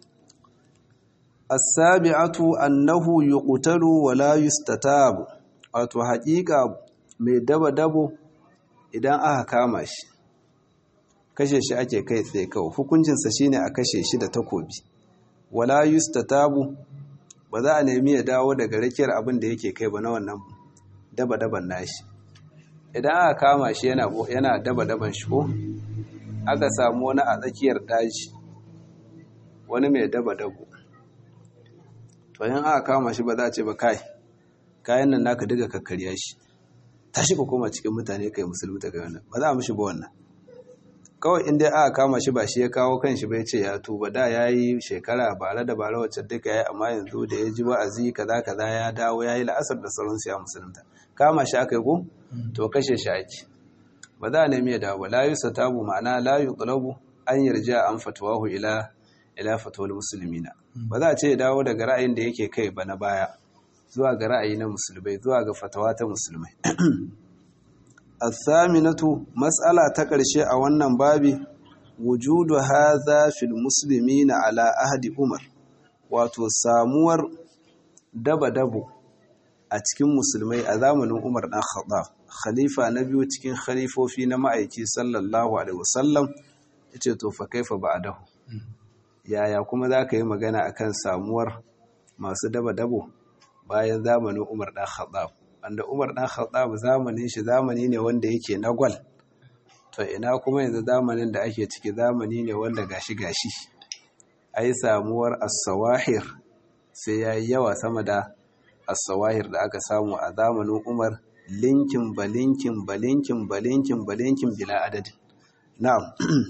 as-sabi'atu annahu yuqtalu wa la yustatabu wato haƙiƙa mai daba-dabo idan aka kama shi kashe shi ake kai tsaye kawai hukuncinsa shine a kashe shi da takobi wala yustatabu ba za a nemi ya dawo daga rakiyar abin da yake kai ba na wannan daba-daban nashi idan aka kama shi yana yana daba-daban shi ko aka samu wani a tsakiyar daji wani mai daba-dabo to yin aka kama shi ba za a ce ba kai kayan nan naka diga kakkarya shi tashi ka koma cikin mutane kai musulmi ta wannan ba za a mishi ba wannan kawai in dai aka kama shi ba shi ya kawo kanshi bai ce ya tuba da ya yi shekara bare da bare wacce duka ya yi amma yanzu da ya ji wa'azi kaza kaza ya dawo ya yi la'asar da sauransu ya musulunta kama shi aka yi ko to kashe shi ake ba za a nemi ya dawo ba la yusa tabu ma'ana la yuqlabu an yarja an fatwahu ila ila fatwal muslimina ba za a ce ya dawo daga ra'ayin da yake kai ba na baya zuwa ga ra'ayi na musulmai zuwa ga fatawa ta musulmai athaminatu mas'ala ta ƙarshe a wannan babi wujudu hadha fil muslimina ala ahdi umar wato samuwar daba-dabo a cikin musulmai a zamanin umar dan khattab khalifa na biyu cikin khalifofi na ma'aiki sallallahu alaihi wasallam yace to fa kaifa ba'dahu yaya kuma zaka yi magana akan samuwar masu daba-dabo bayan zamanin Umar ɗan Khattab wanda Umar ɗan Khattab zamanin shi zamani ne wanda yake na gwal to ina kuma yanzu zamanin da ake ciki zamani ne wanda gashi gashi ai samuwar as-sawahir sai yayi yawa sama da as-sawahir da aka samu a zamanin Umar linkin balinkin balinkin balinkin balinkin bila adadin na'am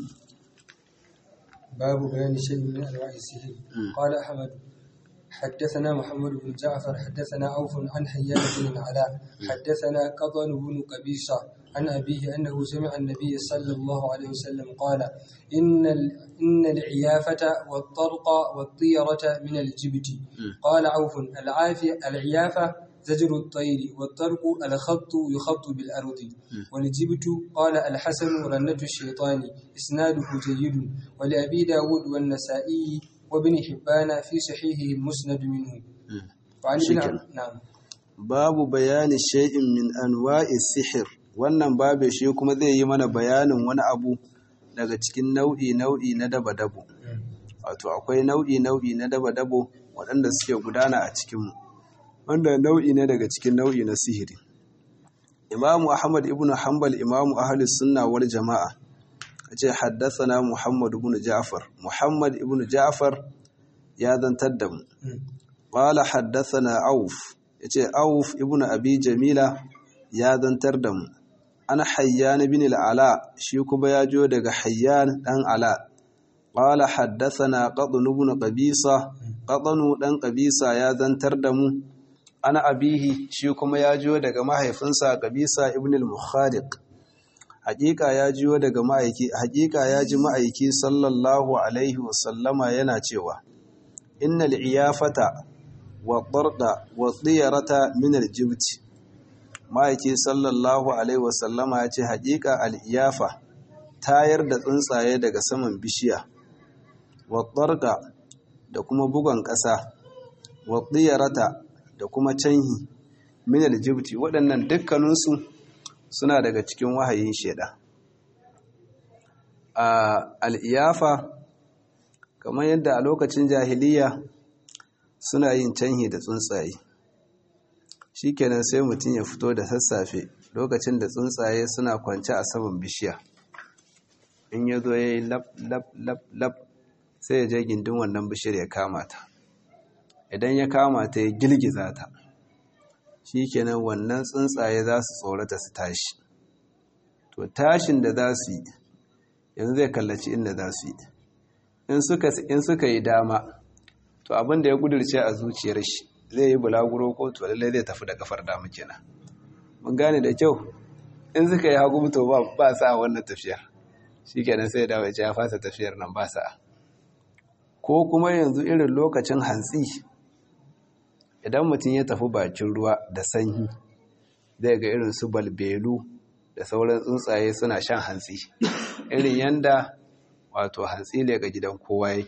babu bayani shay'in min anwa'i sihr qala ahmad حدثنا محمد بن جعفر حدثنا عوف عن حيان بن العلاء حدثنا قطن بن قبيصة عن أبيه أنه سمع النبي صلى الله عليه وسلم قال إن إن العيافة والطرق والطيرة من الجبت قال عوف العافية العيافة زجر الطير والطرق الخط يخط بالأرض والجبت قال الحسن رنة الشيطان إسناده جيد ولأبي داود والنسائي وابن حبان في صحيحه المسند منه وعن ابن نعم babu bayani shay'in min anwa'i sihir wannan babu shi kuma zai yi mana bayanin wani abu daga cikin nau'i nau'i na daba-dabo wato akwai nau'i nau'i na daba-dabo waɗanda suke gudana a cikinmu wanda nau'i ne daga cikin nau'i na sihiri imamu ahmad ibn hanbal imamu ahlus sunna wal jama'a ce haddasana Muhammad ibn Ja'far Muhammad ibn Ja'far ya zantar da mu qala haddasana Auf yace Auf ibn Abi Jamila ya zantar da mu ana Hayyan ibn al-Ala shi kuma ya jo daga Hayyan dan Ala qala haddasana Qadn ibn Qabisa Qadn dan Qabisa ya zantar da mu ana abihi shi kuma ya jiyo daga mahaifinsa Qabisa ibn al-Mukhariq hakika ya jiyo daga ma'aiki hakika ya ji ma'aiki sallallahu alaihi wasallama yana cewa innal iyafata wa darda wa diyarata min al-jibt ma'aiki sallallahu alaihi wasallama ya ce hakika al-iyafa tayar da tsuntsaye daga saman bishiya wa darda da kuma bugon ƙasa wa diyarata da kuma canhi min al-jibt waɗannan dukkaninsu suna daga cikin wahayin sheda a al'iyafa kamar yadda a lokacin jahiliya suna yin canhi da tsuntsaye shikenan sai mutum ya fito da sassafe lokacin da tsuntsaye suna kwance a saman bishiya in ya zo ya yi lab lab lab lab sai ya je gindin wannan bishiyar ya kama ta idan ya kama ta ya girgiza ta shi kenan wannan tsuntsaye za su tsorata su tashi to tashin da za su yi yanzu zai kallaci inda za su yi in suka yi dama to abin da ya gudurce a zuciyar shi zai yi bulaguro ko to lallai zai tafi da kafar dama kenan mun gane da kyau in suka yi hagu to ba sa wannan tafiyar shi kenan sai dawo ya fasa tafiyar nan ba sa ko kuma yanzu irin lokacin hantsi idan mutum ya tafi bakin ruwa da sanyi zai ga irin su balbelu da sauran tsuntsaye suna shan hantsi irin yanda wato hantsi ne ga gidan kowa yake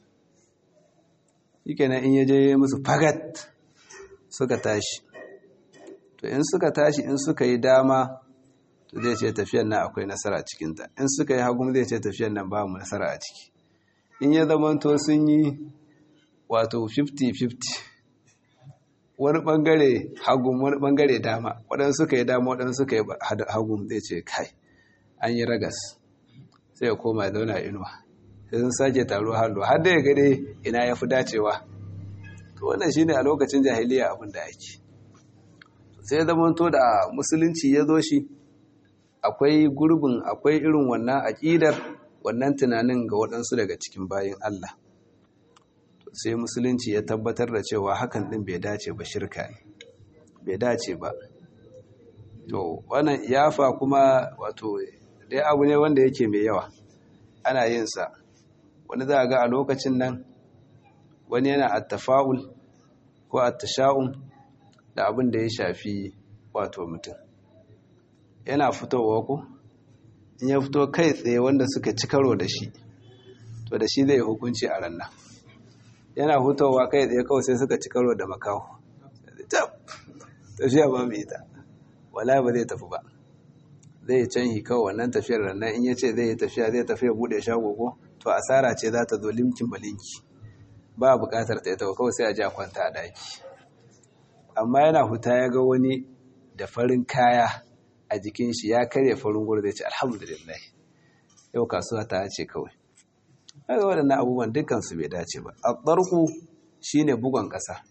yake nan in yaje musu fagat suka tashi to in suka tashi in suka yi dama to zai ce tafiyan nan akwai nasara cikinta in suka yi hagu zai ce tafiyan nan ba mu nasara a ciki in ya zamanto sun yi wato 50-50 wani bangare hagun wani bangare dama waɗansu suka yi dama waɗansu suka yi hagun zai ce kai an yi ragas sai ya koma zauna inuwa sai sun sake taro hannu har da ya gade ina ya fi dacewa to wannan shine a lokacin jahiliya abin da ake sai zamanto da musulunci ya zo shi akwai gurbin akwai irin wannan aƙidar wannan tunanin ga waɗansu daga cikin bayin Allah sai musulunci ya tabbatar da cewa hakan ɗin bai dace ba shirka ne bai dace ba to wannan yafa kuma wato dai abu ne wanda yake mai yawa ana yin sa wani za a ga a lokacin nan wani yana attafa'ul ko attasha'un da abin da ya shafi wato mutum yana fitowa ko in ya fito kai tsaye wanda suka ci karo da shi to da shi zai hukunci a ranna yana hutowa kai tsaye kawai sai suka ci karo da makaho tafiya ba mai ita wala ba zai tafi ba zai canhi kawai wannan tafiyar rannan in ya ce zai yi tafiya zai tafiya bude shago ko to asara ce za ta zo limkin balinki ba bukatar ta ita kawai sai a ji a kwanta a daki amma yana huta ya ga wani da farin kaya a jikin shi ya karya farin gudu zai ce alhamdulillah yau kasuwa ta ce kawai haka waɗannan abubuwan dukansu bai dace ba a ɓarku shi ne bugon ƙasa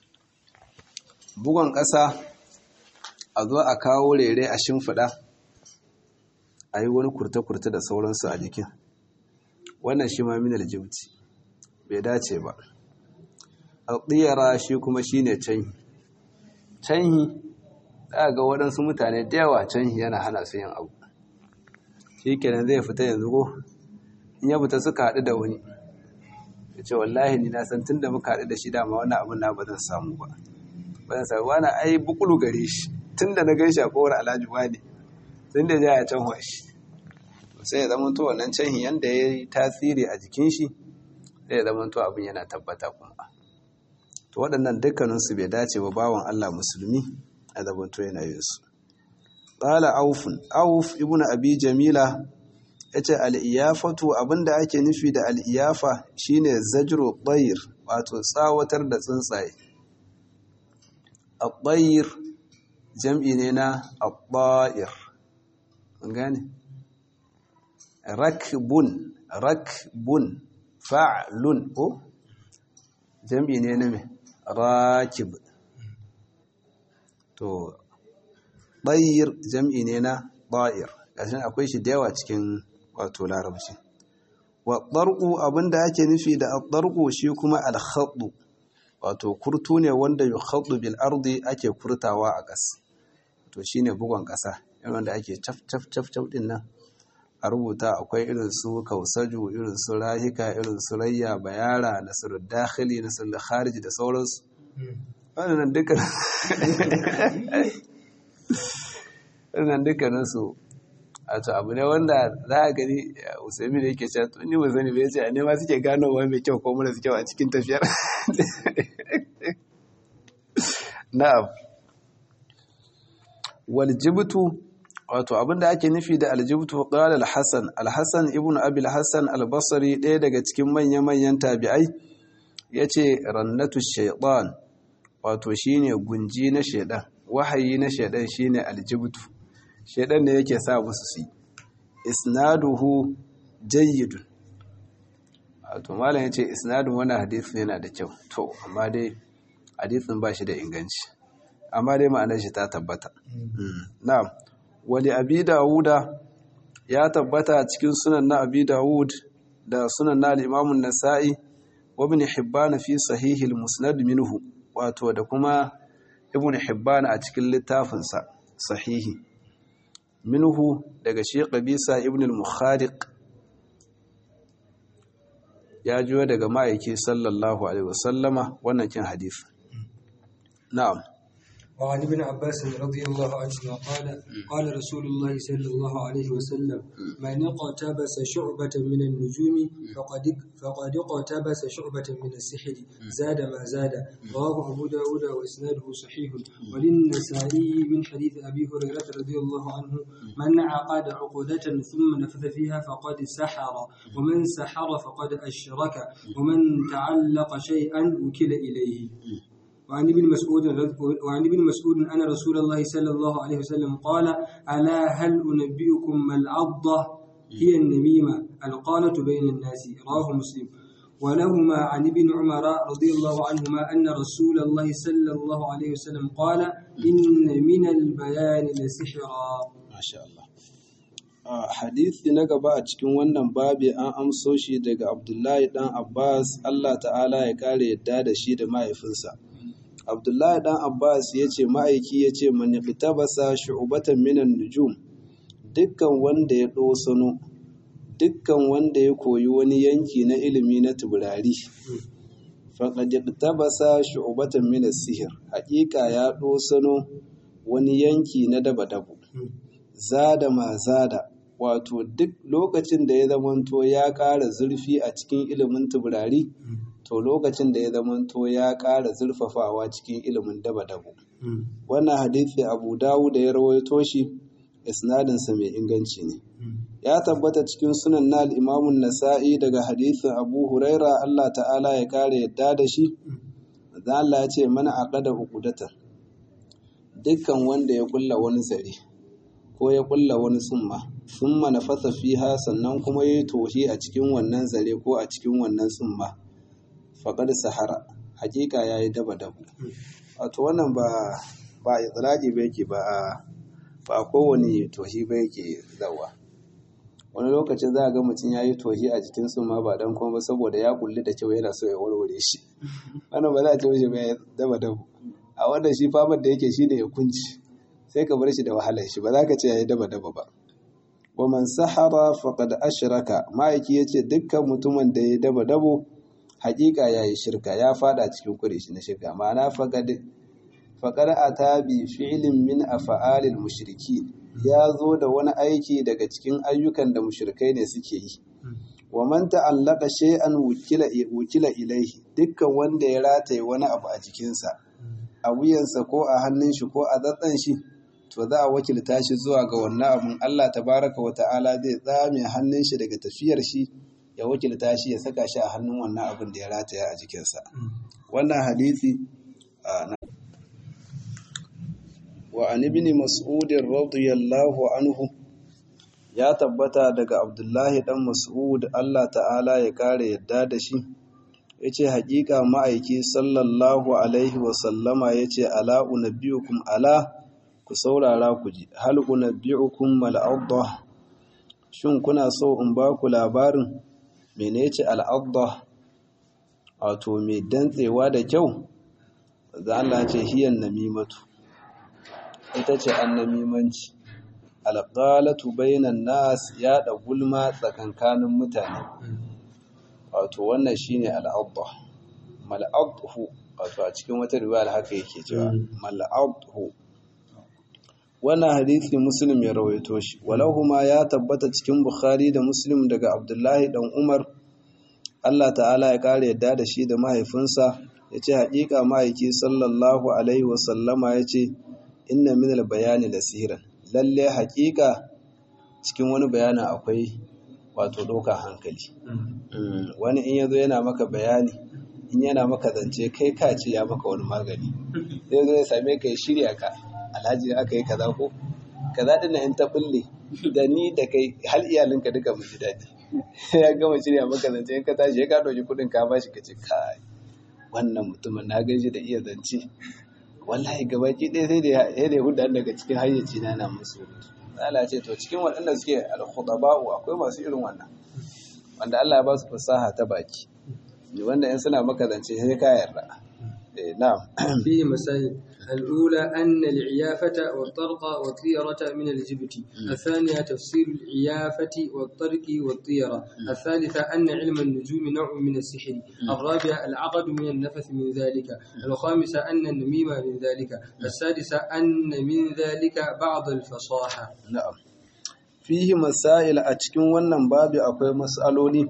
bugon ƙasa a zo a kawo rere a shimfiɗa a yi wani kurta-kurta da sauransu a jikin wannan shi ma minal jibti bai dace ba a tsiyara shi kuma shi ne canyi canyi za ga waɗansu mutane da yawa canyi yana hana su yin abu shi kenan zai fita yanzu ko in ya fita suka haɗu da wani ya ce wallahi ni na san tun da muka haɗu da shi dama wani abin na ba zan samu ba ba zan samu wani ai bukulu gare shi tun da na gan shi a kowar alhaji wani tun da ya can shi sai ya zama to wannan can yanda ya yi tasiri a jikin shi sai ya zama to abin yana tabbata kuma to waɗannan dukkaninsu bai dace ba bawan Allah musulmi a zaman to yana yin su qala aufun auf ibnu abi jamila yace al-iyafatu abinda ake nufi da al-iyafa shine zajru tayr wato tsawatar da tsuntsaye at-tayr jam'i ne na at-tayr an gane rakbun rakbun fa'lun ko jam'i ne na me rakib to ɗayir jam'i ne na ɗa'ir ƙashin akwai shi da yawa cikin wato larabci wa ɗarƙu abinda ake nufi da ɗarƙu shi kuma alhaɗu wato kurtu ne wanda yi haɗu bil ardi ake kurtawa a ƙas to shi ne bugon ƙasa irin wanda ake caf caf caf caf ɗin nan a rubuta akwai irin su kausaju irin su rahika irin su rayya bayara nasarul dakhili nasarul khariji da sauransu wannan dukkan wannan dukkanin su a to abu ne wanda za a gani usaimi da yake cewa tuni ba zani bai ce a nema suke gano wa mai kyau ko mara kyau a cikin tafiyar na'am wal jibtu wato abinda ake nufi da aljibtu qala al-hasan al-hasan ibnu abi al-hasan al-basri ɗaya daga cikin manya-manyan tabi'ai yace rannatu shaytan wato shine gunji na shaydan wahayi na shaydan shine aljibtu shaydan ne yake sa musu su isnaduhu jayyidun wato malam yace isnadun wannan hadisi yana da kyau to amma dai hadisin ba shi da inganci amma dai ma'anar shi ta tabbata na'am wali abi dawuda ya tabbata cikin sunan na abi dawud da sunan na al-imamun nasa'i wa ibn hibban fi sahihi al-musnad minhu wato da kuma ibn hibban a cikin littafinsa sahihi minhu daga shi qabisa ibn al-mukhariq ya jiyo daga ma'aiki sallallahu alaihi wasallama wannan kin hadisi na'am وعن ابن عباس رضي الله عنهما قال قال رسول الله صلى الله عليه وسلم من اقتبس شعبة من النجوم فقد فقد اقتبس شعبة من السحر زاد ما زاد رواه أبو داود وإسناده صحيح وللنسائي من حديث أبي هريرة رضي الله عنه من عقد عقدة ثم نفذ فيها فقد سحر ومن سحر فقد أشرك ومن تعلق شيئا وكل إليه وعن ابن مسعود وعن ابن مسعود أن رسول الله صلى الله عليه وسلم قال ألا هل أنبئكم ما العضة هي النميمة القالة بين الناس رواه مسلم ولهما عن ابن عمر رضي الله عنهما أن رسول الله صلى الله عليه وسلم قال إن من البيان لسحرا ما شاء الله hadisi na gaba a cikin wannan babi an amso shi daga abdullahi dan abbas allah ta'ala ya kare yadda da shi da mahaifinsa abdullahi dan abbas ya ce ma'aiki ya ce mani fitabasa shu'ubatan minan nujum dukkan wanda ya ɗosano dukkan wanda ya koyi wani yanki na ilimi na tuburari faƙaɗi fitabasa shu'ubatan minan sihir haƙiƙa ya ɗosano wani yanki na daba-dabu zada ma zada wato duk lokacin da ya zamanto ya ƙara zurfi a cikin ilimin tuburari to lokacin da ya zamanto ya ƙara zurfafawa cikin ilimin daba-dabo. Wannan hadithi Abu Dawud da ya rawaito shi isnadinsa mai inganci ne. Ya tabbata cikin sunan na al'imamun Nasa'i daga hadithin Abu Huraira Allah ta'ala ya kare yadda da shi, da Allah ya ce mana a ƙada hukudatan. Dukkan wanda ya ƙulla wani zare, ko ya ƙulla wani tsumma, tsumma na fasa fiha sannan kuma ya yi tohi a cikin wannan zare ko a cikin wannan tsumma. faƙar sahara hakika ya yi daba-dabu wato wannan ba ba itilaki ba yake ba a ba kowane tohi ba yake zawa wani lokacin za a ga mutum ya yi tohi a jikin su ma ba dan kuma saboda ya kulli da kyau yana so ya warware shi wannan ba za a ce mishi ba ya daba-dabu a wannan shi famar da yake shi ne ya kunci sai ka bar shi da wahalar shi ba za ka ce ya yi daba-daba ba wa man sahara faqad ashraka ma'aiki yace dukkan mutumin da ya daba-dabo hakika ya yi shirka ya fada cikin kurishi na shirka ma'ana faƙar a tabi fi'ilin min a fa'alil mushriki ya zo da wani aiki daga cikin ayyukan da mushrikai ne suke yi wa man ta'allaka shay'an wukila wukila ilaihi dukkan wanda ya rataye wani abu a jikinsa a wuyansa ko a hannun shi ko a zatsan shi to za a wakilta shi zuwa ga wannan abun Allah tabaraka wa ta'ala zai tsame hannun shi daga tafiyar shi ya wakilta shi ya saka shi a hannun wannan abin da ya rataya a jikinsa wannan hadisi wa an ibn mas'ud radiyallahu anhu ya tabbata daga abdullahi dan mas'ud Allah ta'ala ya kare yadda da shi yace haƙiƙa ma'aiki sallallahu alaihi wa sallama yace ala unabbiukum ala ku saurara ku ji hal unabbiukum mal adha shin kuna so in ba ku labarin menece al adha wato mai dantsewa da kyau za Allah ce hiyan namimatu ita ce annamimanci alƙalatu bainan nas yaɗa gulma tsakankanin mutane wato wannan shine al'adha mal'adhu wato a cikin wata riwaya haka yake cewa mal'adhu wannan hadisi muslim ya rawaito shi walahuma ya tabbata cikin bukhari da muslim daga abdullahi dan umar Allah ta'ala ya kare yadda da shi da mahaifinsa ya ce haƙiƙa ma'aiki sallallahu alaihi wasallama ya ce inna min bayani da sihiran lalle haƙiƙa cikin wani bayanin akwai wato ɗaukar hankali wani in yazo yana maka bayani in yana maka zance kai ka ce ya maka wani magani zai zo ya same ka ya shirya ka alhaji aka yi kaza ko kaza ɗin in ta bulle da ni da kai hal iyalinka duka mu ji daɗi ya gama shirya maka zance in ka tashi ya ka ɗauki kuɗin ka bashi ka ce kai wannan mutumin na gaji da iya zance wallahi gabaki ɗaya sai da ya da hudu daga cikin hayyaci na na musu Allah ce to cikin waɗanda suke al-khudaba'u akwai masu irin wannan wanda Allah ya ba su fasaha ta baki wanda in suna maka zance sai ka yarda eh na'am فيه مسائل الأولى أن العيافة والطرق والطيرة من الجبت الثانية تفسير العيافة والطرق والطيرة الثالثة أن علم النجوم نوع من السحر الرابعة العقد من النفث من ذلك الخامسة أن النميمة من ذلك السادسة أن من ذلك بعض الفصاحة na'am fihi masail a cikin wannan babu akwai mas'aloli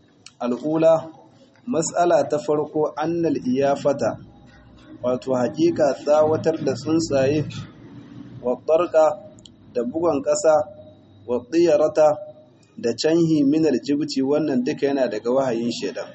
al'ula mas'ala ta farko annal iyafata wato hakika tsawatar da tsuntsaye wa tsarka da bugon ƙasa wa tsiyarata da canhi minar jibci wannan duka yana daga wahayin shaidan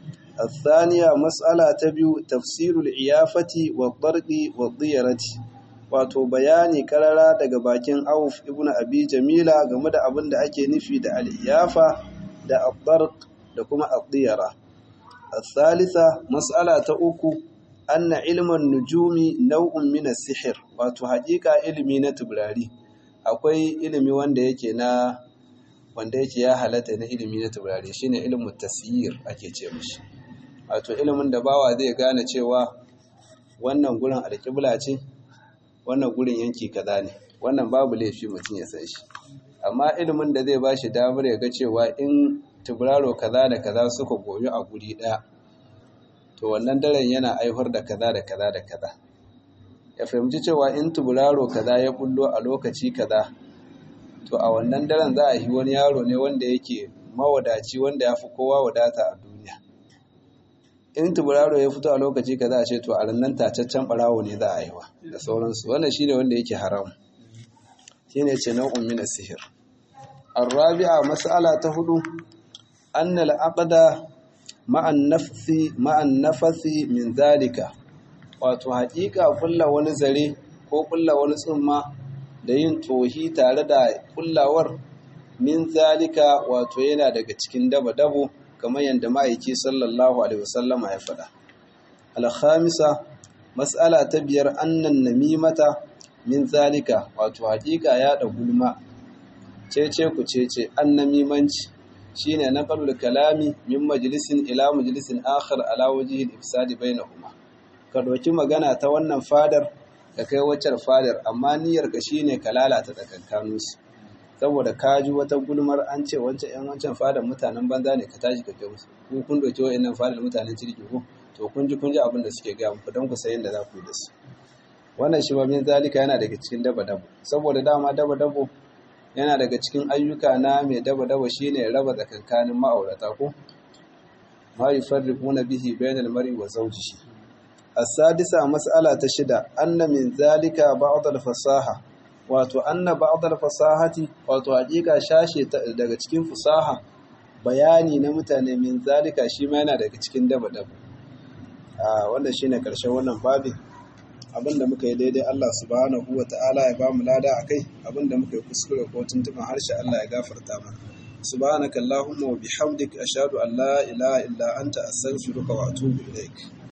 الثانية مسألة تبيو تفسير العيافة والطرق والطيرة wato bayani karara daga bakin Auf ibn Abi Jamila game da abin da ake nufi da al-iyafa da al da kuma al-diyara. Al-thalitha mas'ala ta uku anna ilman nujumi nau'un min as-sihr wato haƙiƙa ilimi na tubrari akwai ilimi wanda yake na wanda yake ya halatta na ilimi na tubrari shine ilmin tasyir ake ce mishi wato ilimin da bawa zai gane cewa wannan gurin alƙibla ce wannan gurin yanki kaza ne wannan babu laifi mutum ya san shi amma ilimin da zai bashi damar ya ga cewa in tuburaro kaza da kaza suka goyi a guri ɗaya to wannan daren yana aihwar da kaza da kaza da kaza ya fahimci cewa in tuburaro kaza ya bullo a lokaci kaza to a wannan daren za a yi wani yaro ne wanda yake mawadaci wanda ya fi kowa wadata a duniya in tuburaro ya fito a lokaci kaza a ce to a rannan tacaccen barawo ne za a yi wa da sauransu wannan shine wanda yake haram shine ce nau'un min sihir arabi'a mas'ala ta hudu anna al-aqda ma'an nafsi ma'an nafasi min zalika wato haƙiƙa kulla wani zare ko kulla wani tsumma da yin tohi tare da kullawar min zalika wato yana daga cikin dabo-dabo kamar yadda ma'aiki sallallahu alaihi wasallama ya faɗa alhamisa mas'ala ta biyar annan namimata min zalika wato haƙiƙa ya da gulma cece ku cece an namimanci shine naqalul kalami min majlisin ila majlisin akhar ala wajhi al-ifsad bainahuma ka doki magana ta wannan fadar ka kai waccar fadar amma niyyar ka shine ka lalata tsakankaninsu saboda ka ji wata gulmar an ce wancan yan wancan fadar mutanen banza ne ka tashi ka kai musu ku kun doki wa'annan fadar mutanen kirki ko to kun ji kun ji abin da suke gaya muku don ku san yadda za ku yi da su wannan shi min zalika yana daga cikin daba dabo saboda dama daba dabo yana daga cikin ayyuka na mai daba dabo shine raba tsakankanin ma'aurata ko ma yufarriquna bihi bainal mar'i wa zawjihi as-sadisa mas'ala ta shida anna min zalika ba'd al-fasaha wato anna ba'dal fasahati wato hakika shashe daga cikin fasaha bayani na mutane min zalika shi ma yana daga cikin daba daba ah wanda shine karshen wannan babin abinda muka yi daidai Allah subhanahu wa ta'ala ya ba mu lada akai abinda muka yi kuskure ko tuntuban harshe Allah ya gafarta mana subhanaka allahumma wa bihamdik ashhadu an la ilaha illa anta astaghfiruka wa atubu ilaik